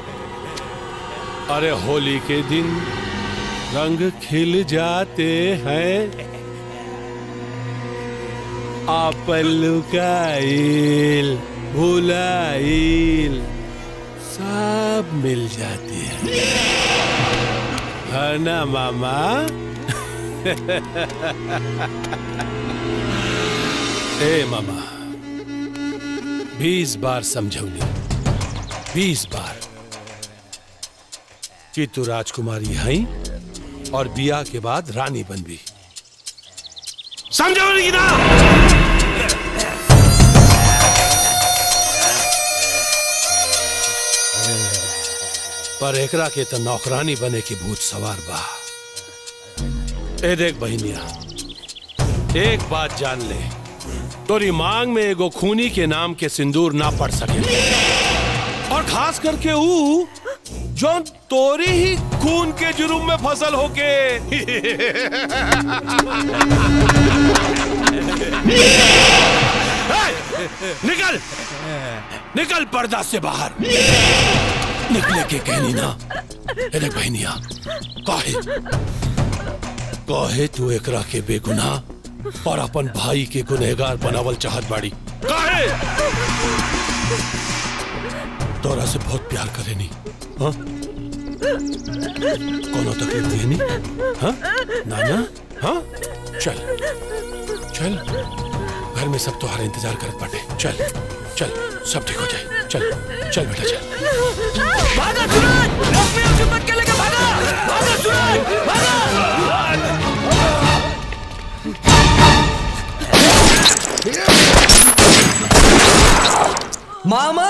अरे होली के दिन रंग खिल जाते हैं आप लुकाइल भुलाइल सब मिल जाती है है ना मामा ए मामा बीस बार समझौली बीस बार कि तू राजकुमारी है और बिया के बाद रानी बनबी समझौली की ना पर एकरा के तो नौकरानी बने की भूत सवार बा ए देख बहनिया एक बात जान ले तोरी मांग में एगो खूनी के नाम के सिंदूर ना पड़ सके और खास करके ऊ जो तोरी ही खून के जुर्म में फसल होके ए, निकल निकल पर्दा से बाहर निकले के कहनी ना अरे बहनिया काहे काहे तू एकरा के बेगुनाह और अपन भाई के गुनहगार बनावल चाहत बाड़ी काहे तोरा से बहुत प्यार करेनी हाँ कोनो तकलीफ देनी हाँ नाना हाँ चल चल घर में सब तुम्हारा इंतजार करत बाटे चल चल सब ठीक हो जाए चल चल बेटा चल भागा सूरज अपने आप से पक्के लेके भागा भागा सूरज भागा मामा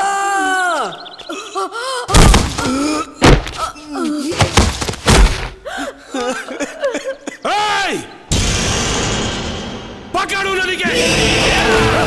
Hey! पकड़ू नदी के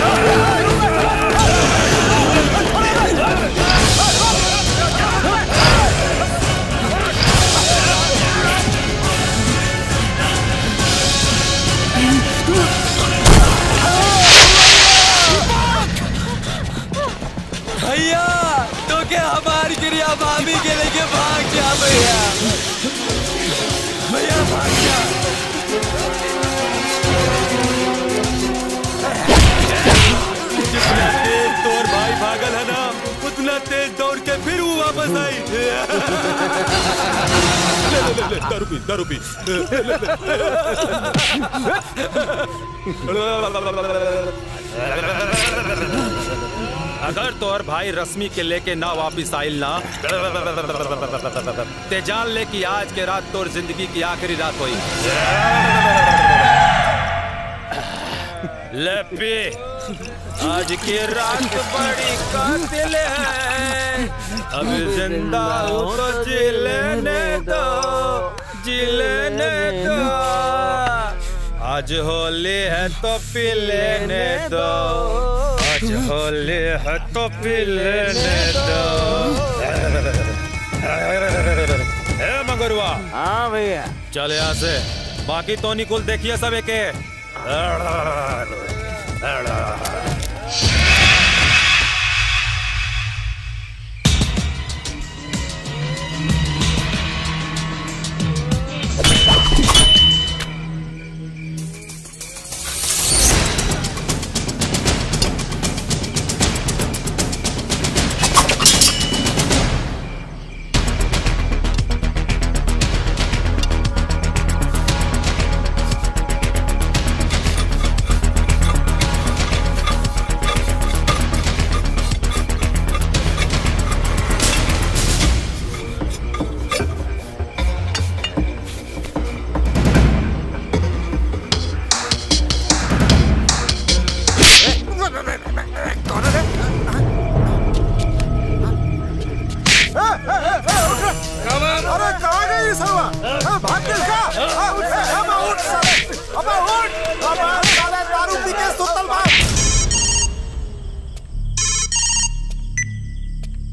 भैया तो क्या हमारी क्रिया भाभी के लेके भाग जा भैया भैया भाग जा जितना तेज तोर भाई भागल है ना उतना तेज दौड़ के फिर वो वापस आई ले ले ले ले दारू पी दारू पी अगर तोहर भाई रश्मि के लेके ना वापिस आइल ना ते जान ले कि आज के रात तोर जिंदगी की आखिरी रात हुई ले पी आज की रात बड़ी कातिल है अब जिंदा हो तो जी लेने दो जी लेने दो आज होली है तो पी लेने दो आज होली है तो पी लेने दो ए मगरुआ हाँ भैया चल यहाँ से बाकी तो निकुल देखिए सब एक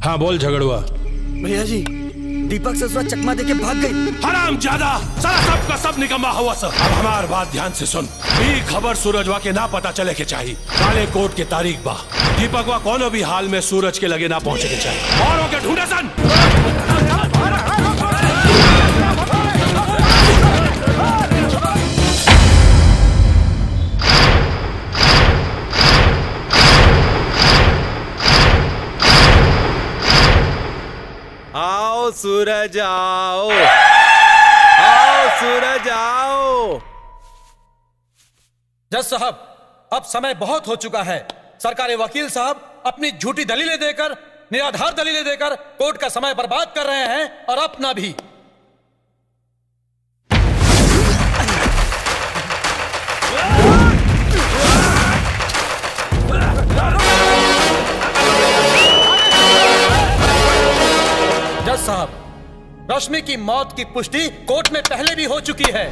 हाँ बोल झगड़ुआ भैया जी दीपक ससुरा चकमा देके भाग गई हराम ज्यादा सारा सब का सब निकम्मा हुआ सब अब हमार बात ध्यान से सुन ई खबर सूरजवा के ना पता चले के चाहिए काले कोट के तारीख बा दीपकवा कोनो भी हाल में सूरज के लगे ना पहुंचे के चाहिए और के ढूंढे सन आओ सूरज आओ आओ सूरज आओ जज साहब अब समय बहुत हो चुका है सरकारी वकील साहब अपनी झूठी दलीलें देकर निराधार दलीलें देकर कोर्ट का समय बर्बाद कर रहे हैं और अपना भी जज साहब रश्मि की मौत की पुष्टि कोर्ट में पहले भी हो चुकी है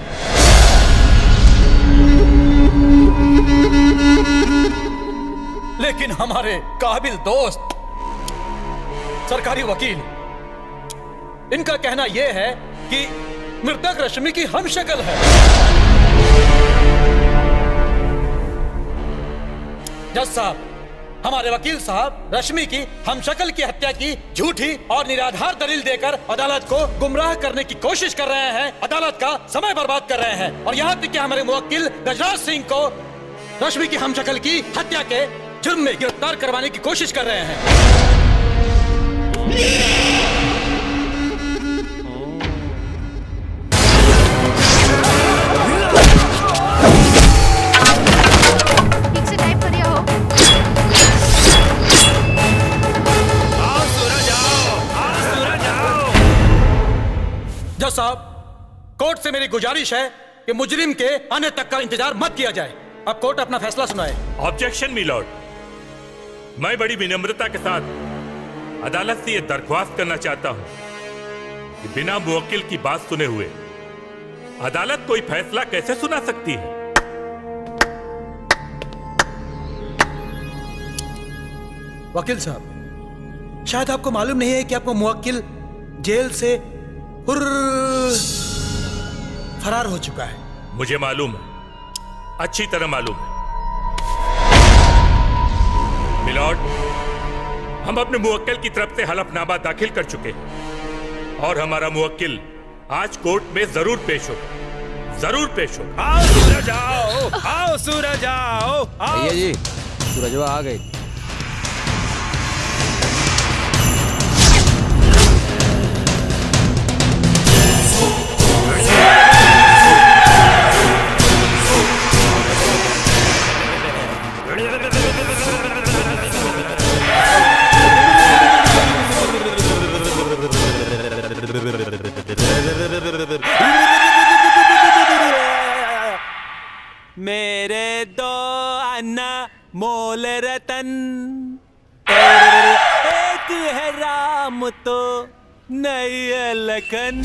लेकिन हमारे काबिल दोस्त सरकारी वकील इनका कहना यह है कि मृतक रश्मि की हम शक्ल है जज साहब हमारे वकील साहब रश्मि की हम शक्ल की हत्या की झूठी और निराधार दलील देकर अदालत को गुमराह करने की कोशिश कर रहे हैं अदालत का समय बर्बाद कर रहे हैं और यहाँ तक कि हमारे मुवक्किल गजराज सिंह को रश्मि की हम शक्ल की हत्या के जुर्म में गिरफ्तार करवाने की कोशिश कर रहे हैं ठीक से टाइप करिए हो जज साहब कोर्ट से मेरी गुजारिश है कि मुजरिम के आने तक का इंतजार मत किया जाए अब कोर्ट अपना फैसला सुनाए ऑब्जेक्शन मिलॉर्ड मैं बड़ी विनम्रता के साथ अदालत से यह दरख्वास्त करना चाहता हूं कि बिना मुवक्किल की बात सुने हुए अदालत कोई फैसला कैसे सुना सकती है वकील साहब शायद आपको मालूम नहीं है कि आपको मुवक्किल जेल से हुर्र फरार हो चुका है मुझे मालूम है अच्छी तरह मालूम है मिलॉर्ड हम अपने मुवक्किल की तरफ से हलफनामा दाखिल कर चुके हैं और हमारा मुवक्किल आज कोर्ट में जरूर पेश होगा जरूर पेश होगा आओ सूरज आओ आओ सूरज आओ आओ भैया जी सूरजवा आ गए मेरे दो अन्ना मोल रतन एक है राम तो नहीं है लखन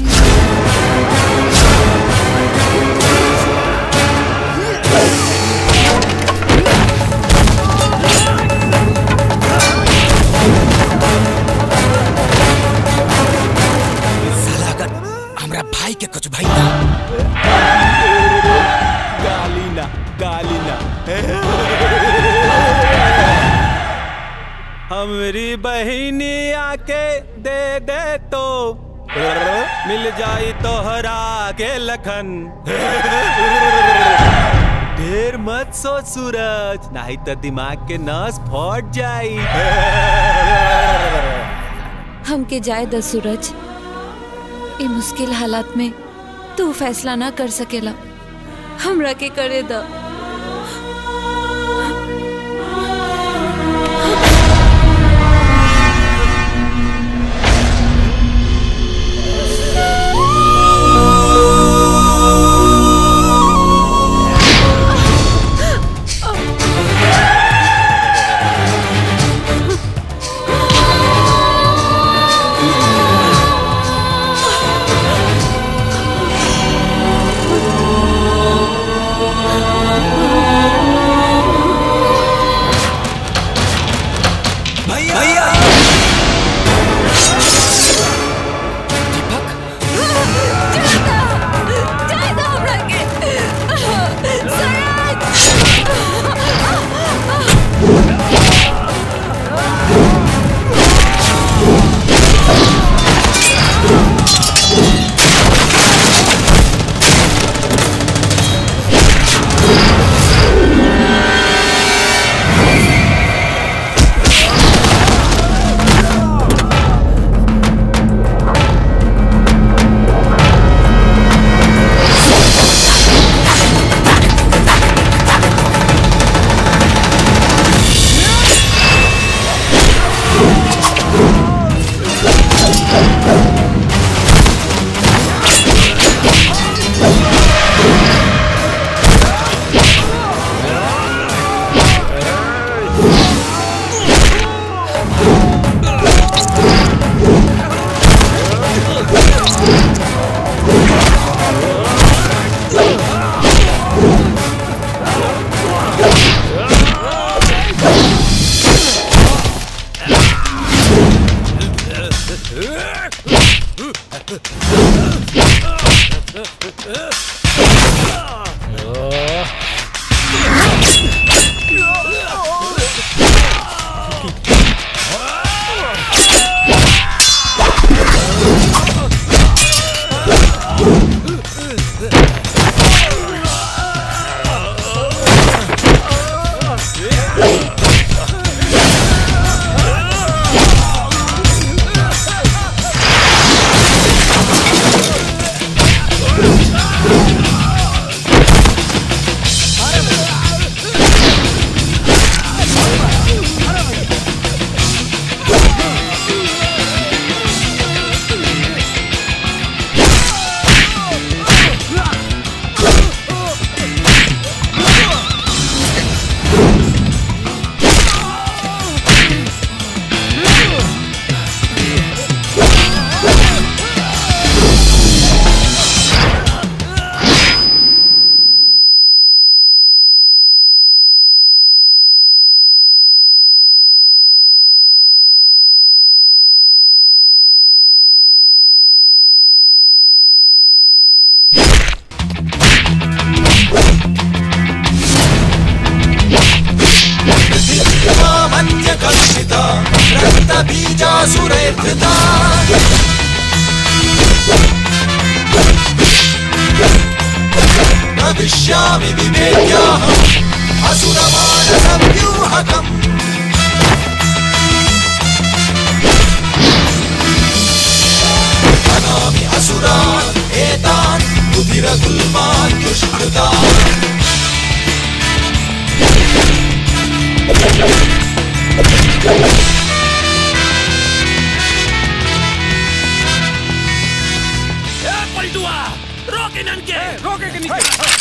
साला अगर हमरा भाई के कुछ भाई ना गाली ना गाली ना हमरी बहिनी आके दे दे तो मिल जाई तोहरा के लखन ढेर मत सोच सूरज नहीं तो दिमाग के नस फट जाई हमके जाए द सूरज ए मुश्किल हालात में तू फैसला ना कर सकेला हमरा के करे द Oh मन्यकर्षिता रक्तबीजासुरैर्धृता भविष्यामि विवेक्याहम् असुरमानसव्यूहकम् हनामि असुरान् एतान् रुधिरगुल्मान् दुष्कृतान् पलटुआ रोक इनन के रोके के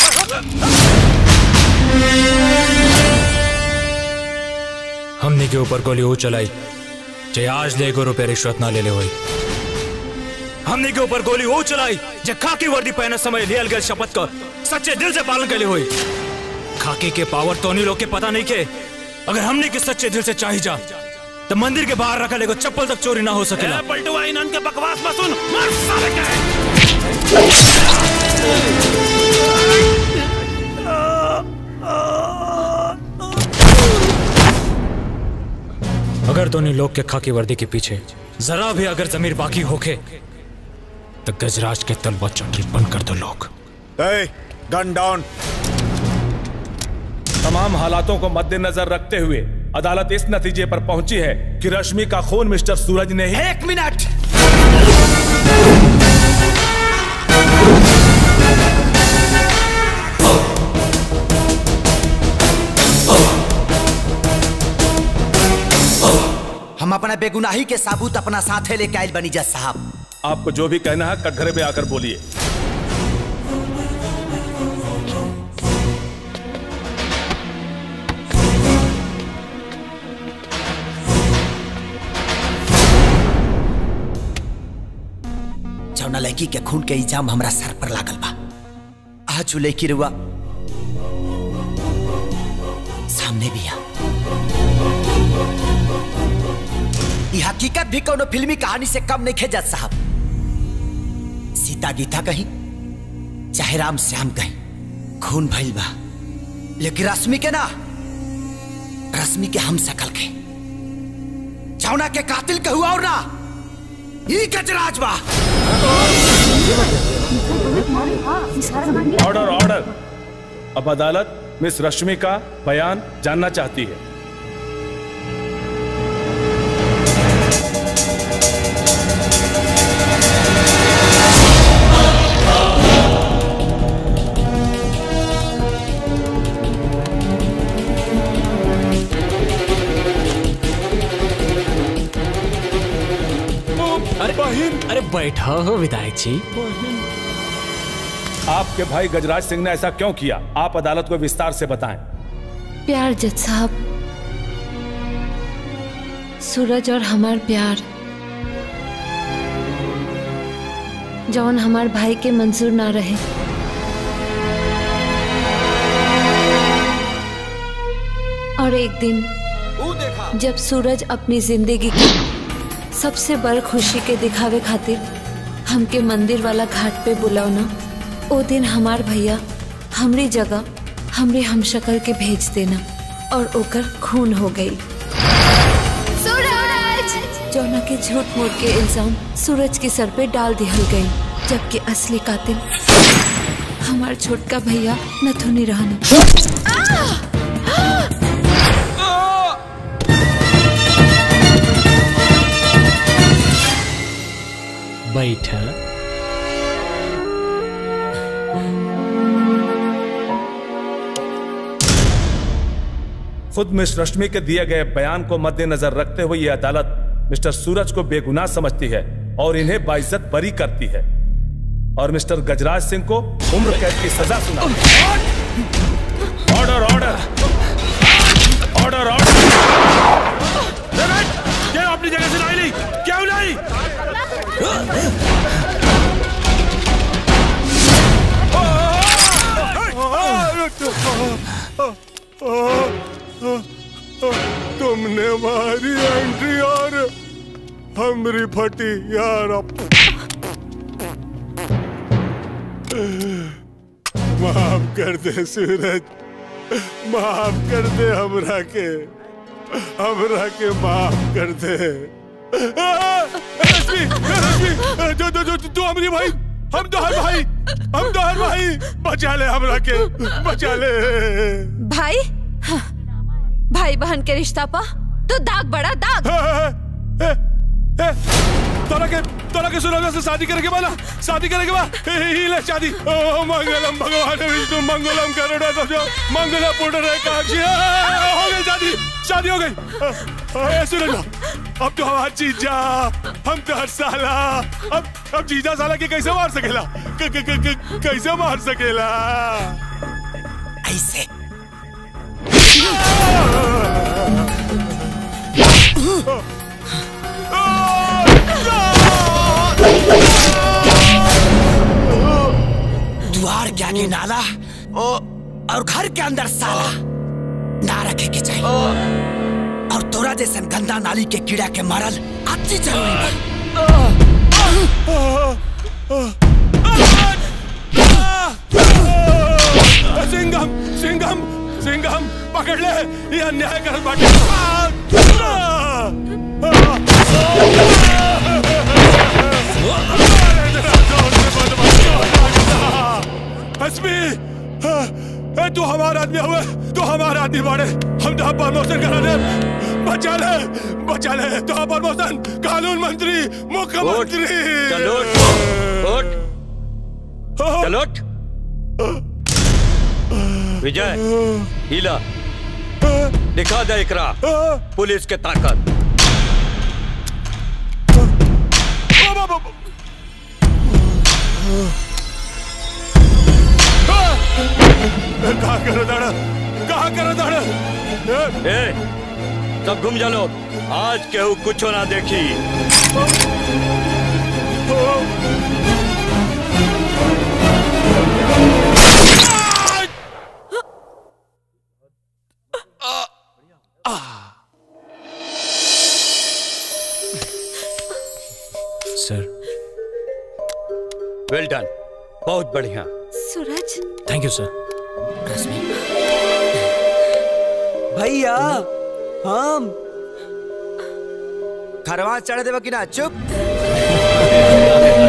हमने के ऊपर गोली वो चलाई जे आज ले एगो रुपए रिश्वत ना ले ले होई हमने के ऊपर गोली वो चलाई जे खाकी वर्दी पहने समय लियल गए शपथ का सच्चे दिल से पालन के लिए हुई खाकी के पावर तो नहीं लोग के पता नहीं के अगर हमने के सच्चे दिल से चाही जा तो मंदिर के बाहर रखा लेगो चप्पल तक चोरी ना हो सकेला पलटुआ इनन के बकवास मत सुन मार साले के अगर दोनों लोग के खाकी वर्दी के पीछे जरा भी अगर जमीर बाकी होके तो गजराज के तलवा चौटरी बंद कर दो लोग गन डाउन तमाम हालातों को मद्देनजर रखते हुए अदालत इस नतीजे पर पहुंची है कि रश्मि का खून मिस्टर सूरज ने ही एक मिनट हम अपना बेगुनाही के साबूत अपना साथे लेके आयल बनी जज साहब आपको जो भी कहना है कटघरे में आकर बोलिए जौना लड़की के खून के इल्जाम हमरा सर पर लागल बा आज उ लड़की रुआ सामने भी आ ई हकीकत भी कोनो फिल्मी कहानी से कम नहीं खेजत साहब सीता गीता कहीं चाहे राम श्याम कहीं खून भइल बा लेकिन रश्मि के ना रश्मि के हम सकल के जौना के कातिल के हुआ और ना ई गजराज बा ऑर्डर ऑर्डर अब अदालत मिस रश्मि का बयान जानना चाहती है अरे अरे बैठा हो विधायक जी आपके भाई गजराज सिंह ने ऐसा क्यों किया आप अदालत को विस्तार से बताएं प्यार जज साहब सूरज और हमार प्यार जौन हमार भाई के मंजूर ना रहे और एक दिन जब सूरज अपनी जिंदगी की सबसे बड़ खुशी के दिखावे खातिर हमके मंदिर वाला घाट पे बुलावना ओ दिन हमार भैया हमरी जगह हमरे हमशक्ल के भेज देना और ओकर खून हो गई सूरज जौना के झूठ मूठ के इल्जाम सूरज के सर पे डाल दिहल गई जबकि असली कातिल हमार छोटका भैया नथुनी रहना बैठा खुद मिस रश्मि के दिए गए बयान को मद्देनजर रखते हुए यह अदालत मिस्टर सूरज को बेगुनाह समझती है और इन्हें बाइज्जत बरी करती है और मिस्टर गजराज सिंह को उम्र कैद की सजा सुना ऑर्डर ऑर्डर ऑर्डर ऑर्डर क्या अपनी जगह से लाई नहीं क्यों नहीं तुमने मारी एंट्री और हमरी फटी यार माफ कर दे सूरज माफ कर दे हमरा के हमरा के माफ कर दे आ, रश्मि रश्मि जो जो जो तू हमारी भाई हम तो हर भाई हम तो हर भाई बचा ले हमरा के बचा ले भाई हाँ, भाई बहन के रिश्ता पा तो दाग बड़ा दाग तोरा के तोरा के सुना से शादी करे के बा ना शादी करे के बा ही ले शादी ओ मंगलम भगवान विष्णु मंगलम करुणा सबजो मंगला पुटर काक्षी हो गई शादी शादी हो गई ए सुनो अब तो हमार जीजा हम तो हर साला अब अब जीजा साला के कैसे मार सकेला क, क, क, क, कैसे मार सकेला ऐसे द्वार के आगे नाला और घर के अंदर साला ना रखे के चाहिए और तोरा जैसन गंदा नाली के कीड़ा के मारल अति जरूरी बा सिंघम सिंघम सिंघम पकड़ ले ये अन्याय कर बाटे हसमी ए, तू हमारा आदमी हुए तू हमारा आदमी बाड़े हम तो प्रमोशन करा दे बचा ले बचा ले तो प्रमोशन कानून मंत्री मुख्यमंत्री चलो उठ चलो उठ विजय हीला दिखा दे इकरा पुलिस के ताकत कहा करो दाड़ा कहा करो दाड़ा ए सब घूम जा लोग आज केहू कुछ ना देखी सर वेल डन बहुत बढ़िया सूरज थैंक यू सर भैया हम खरवा चढ़ देवा कि ना चुप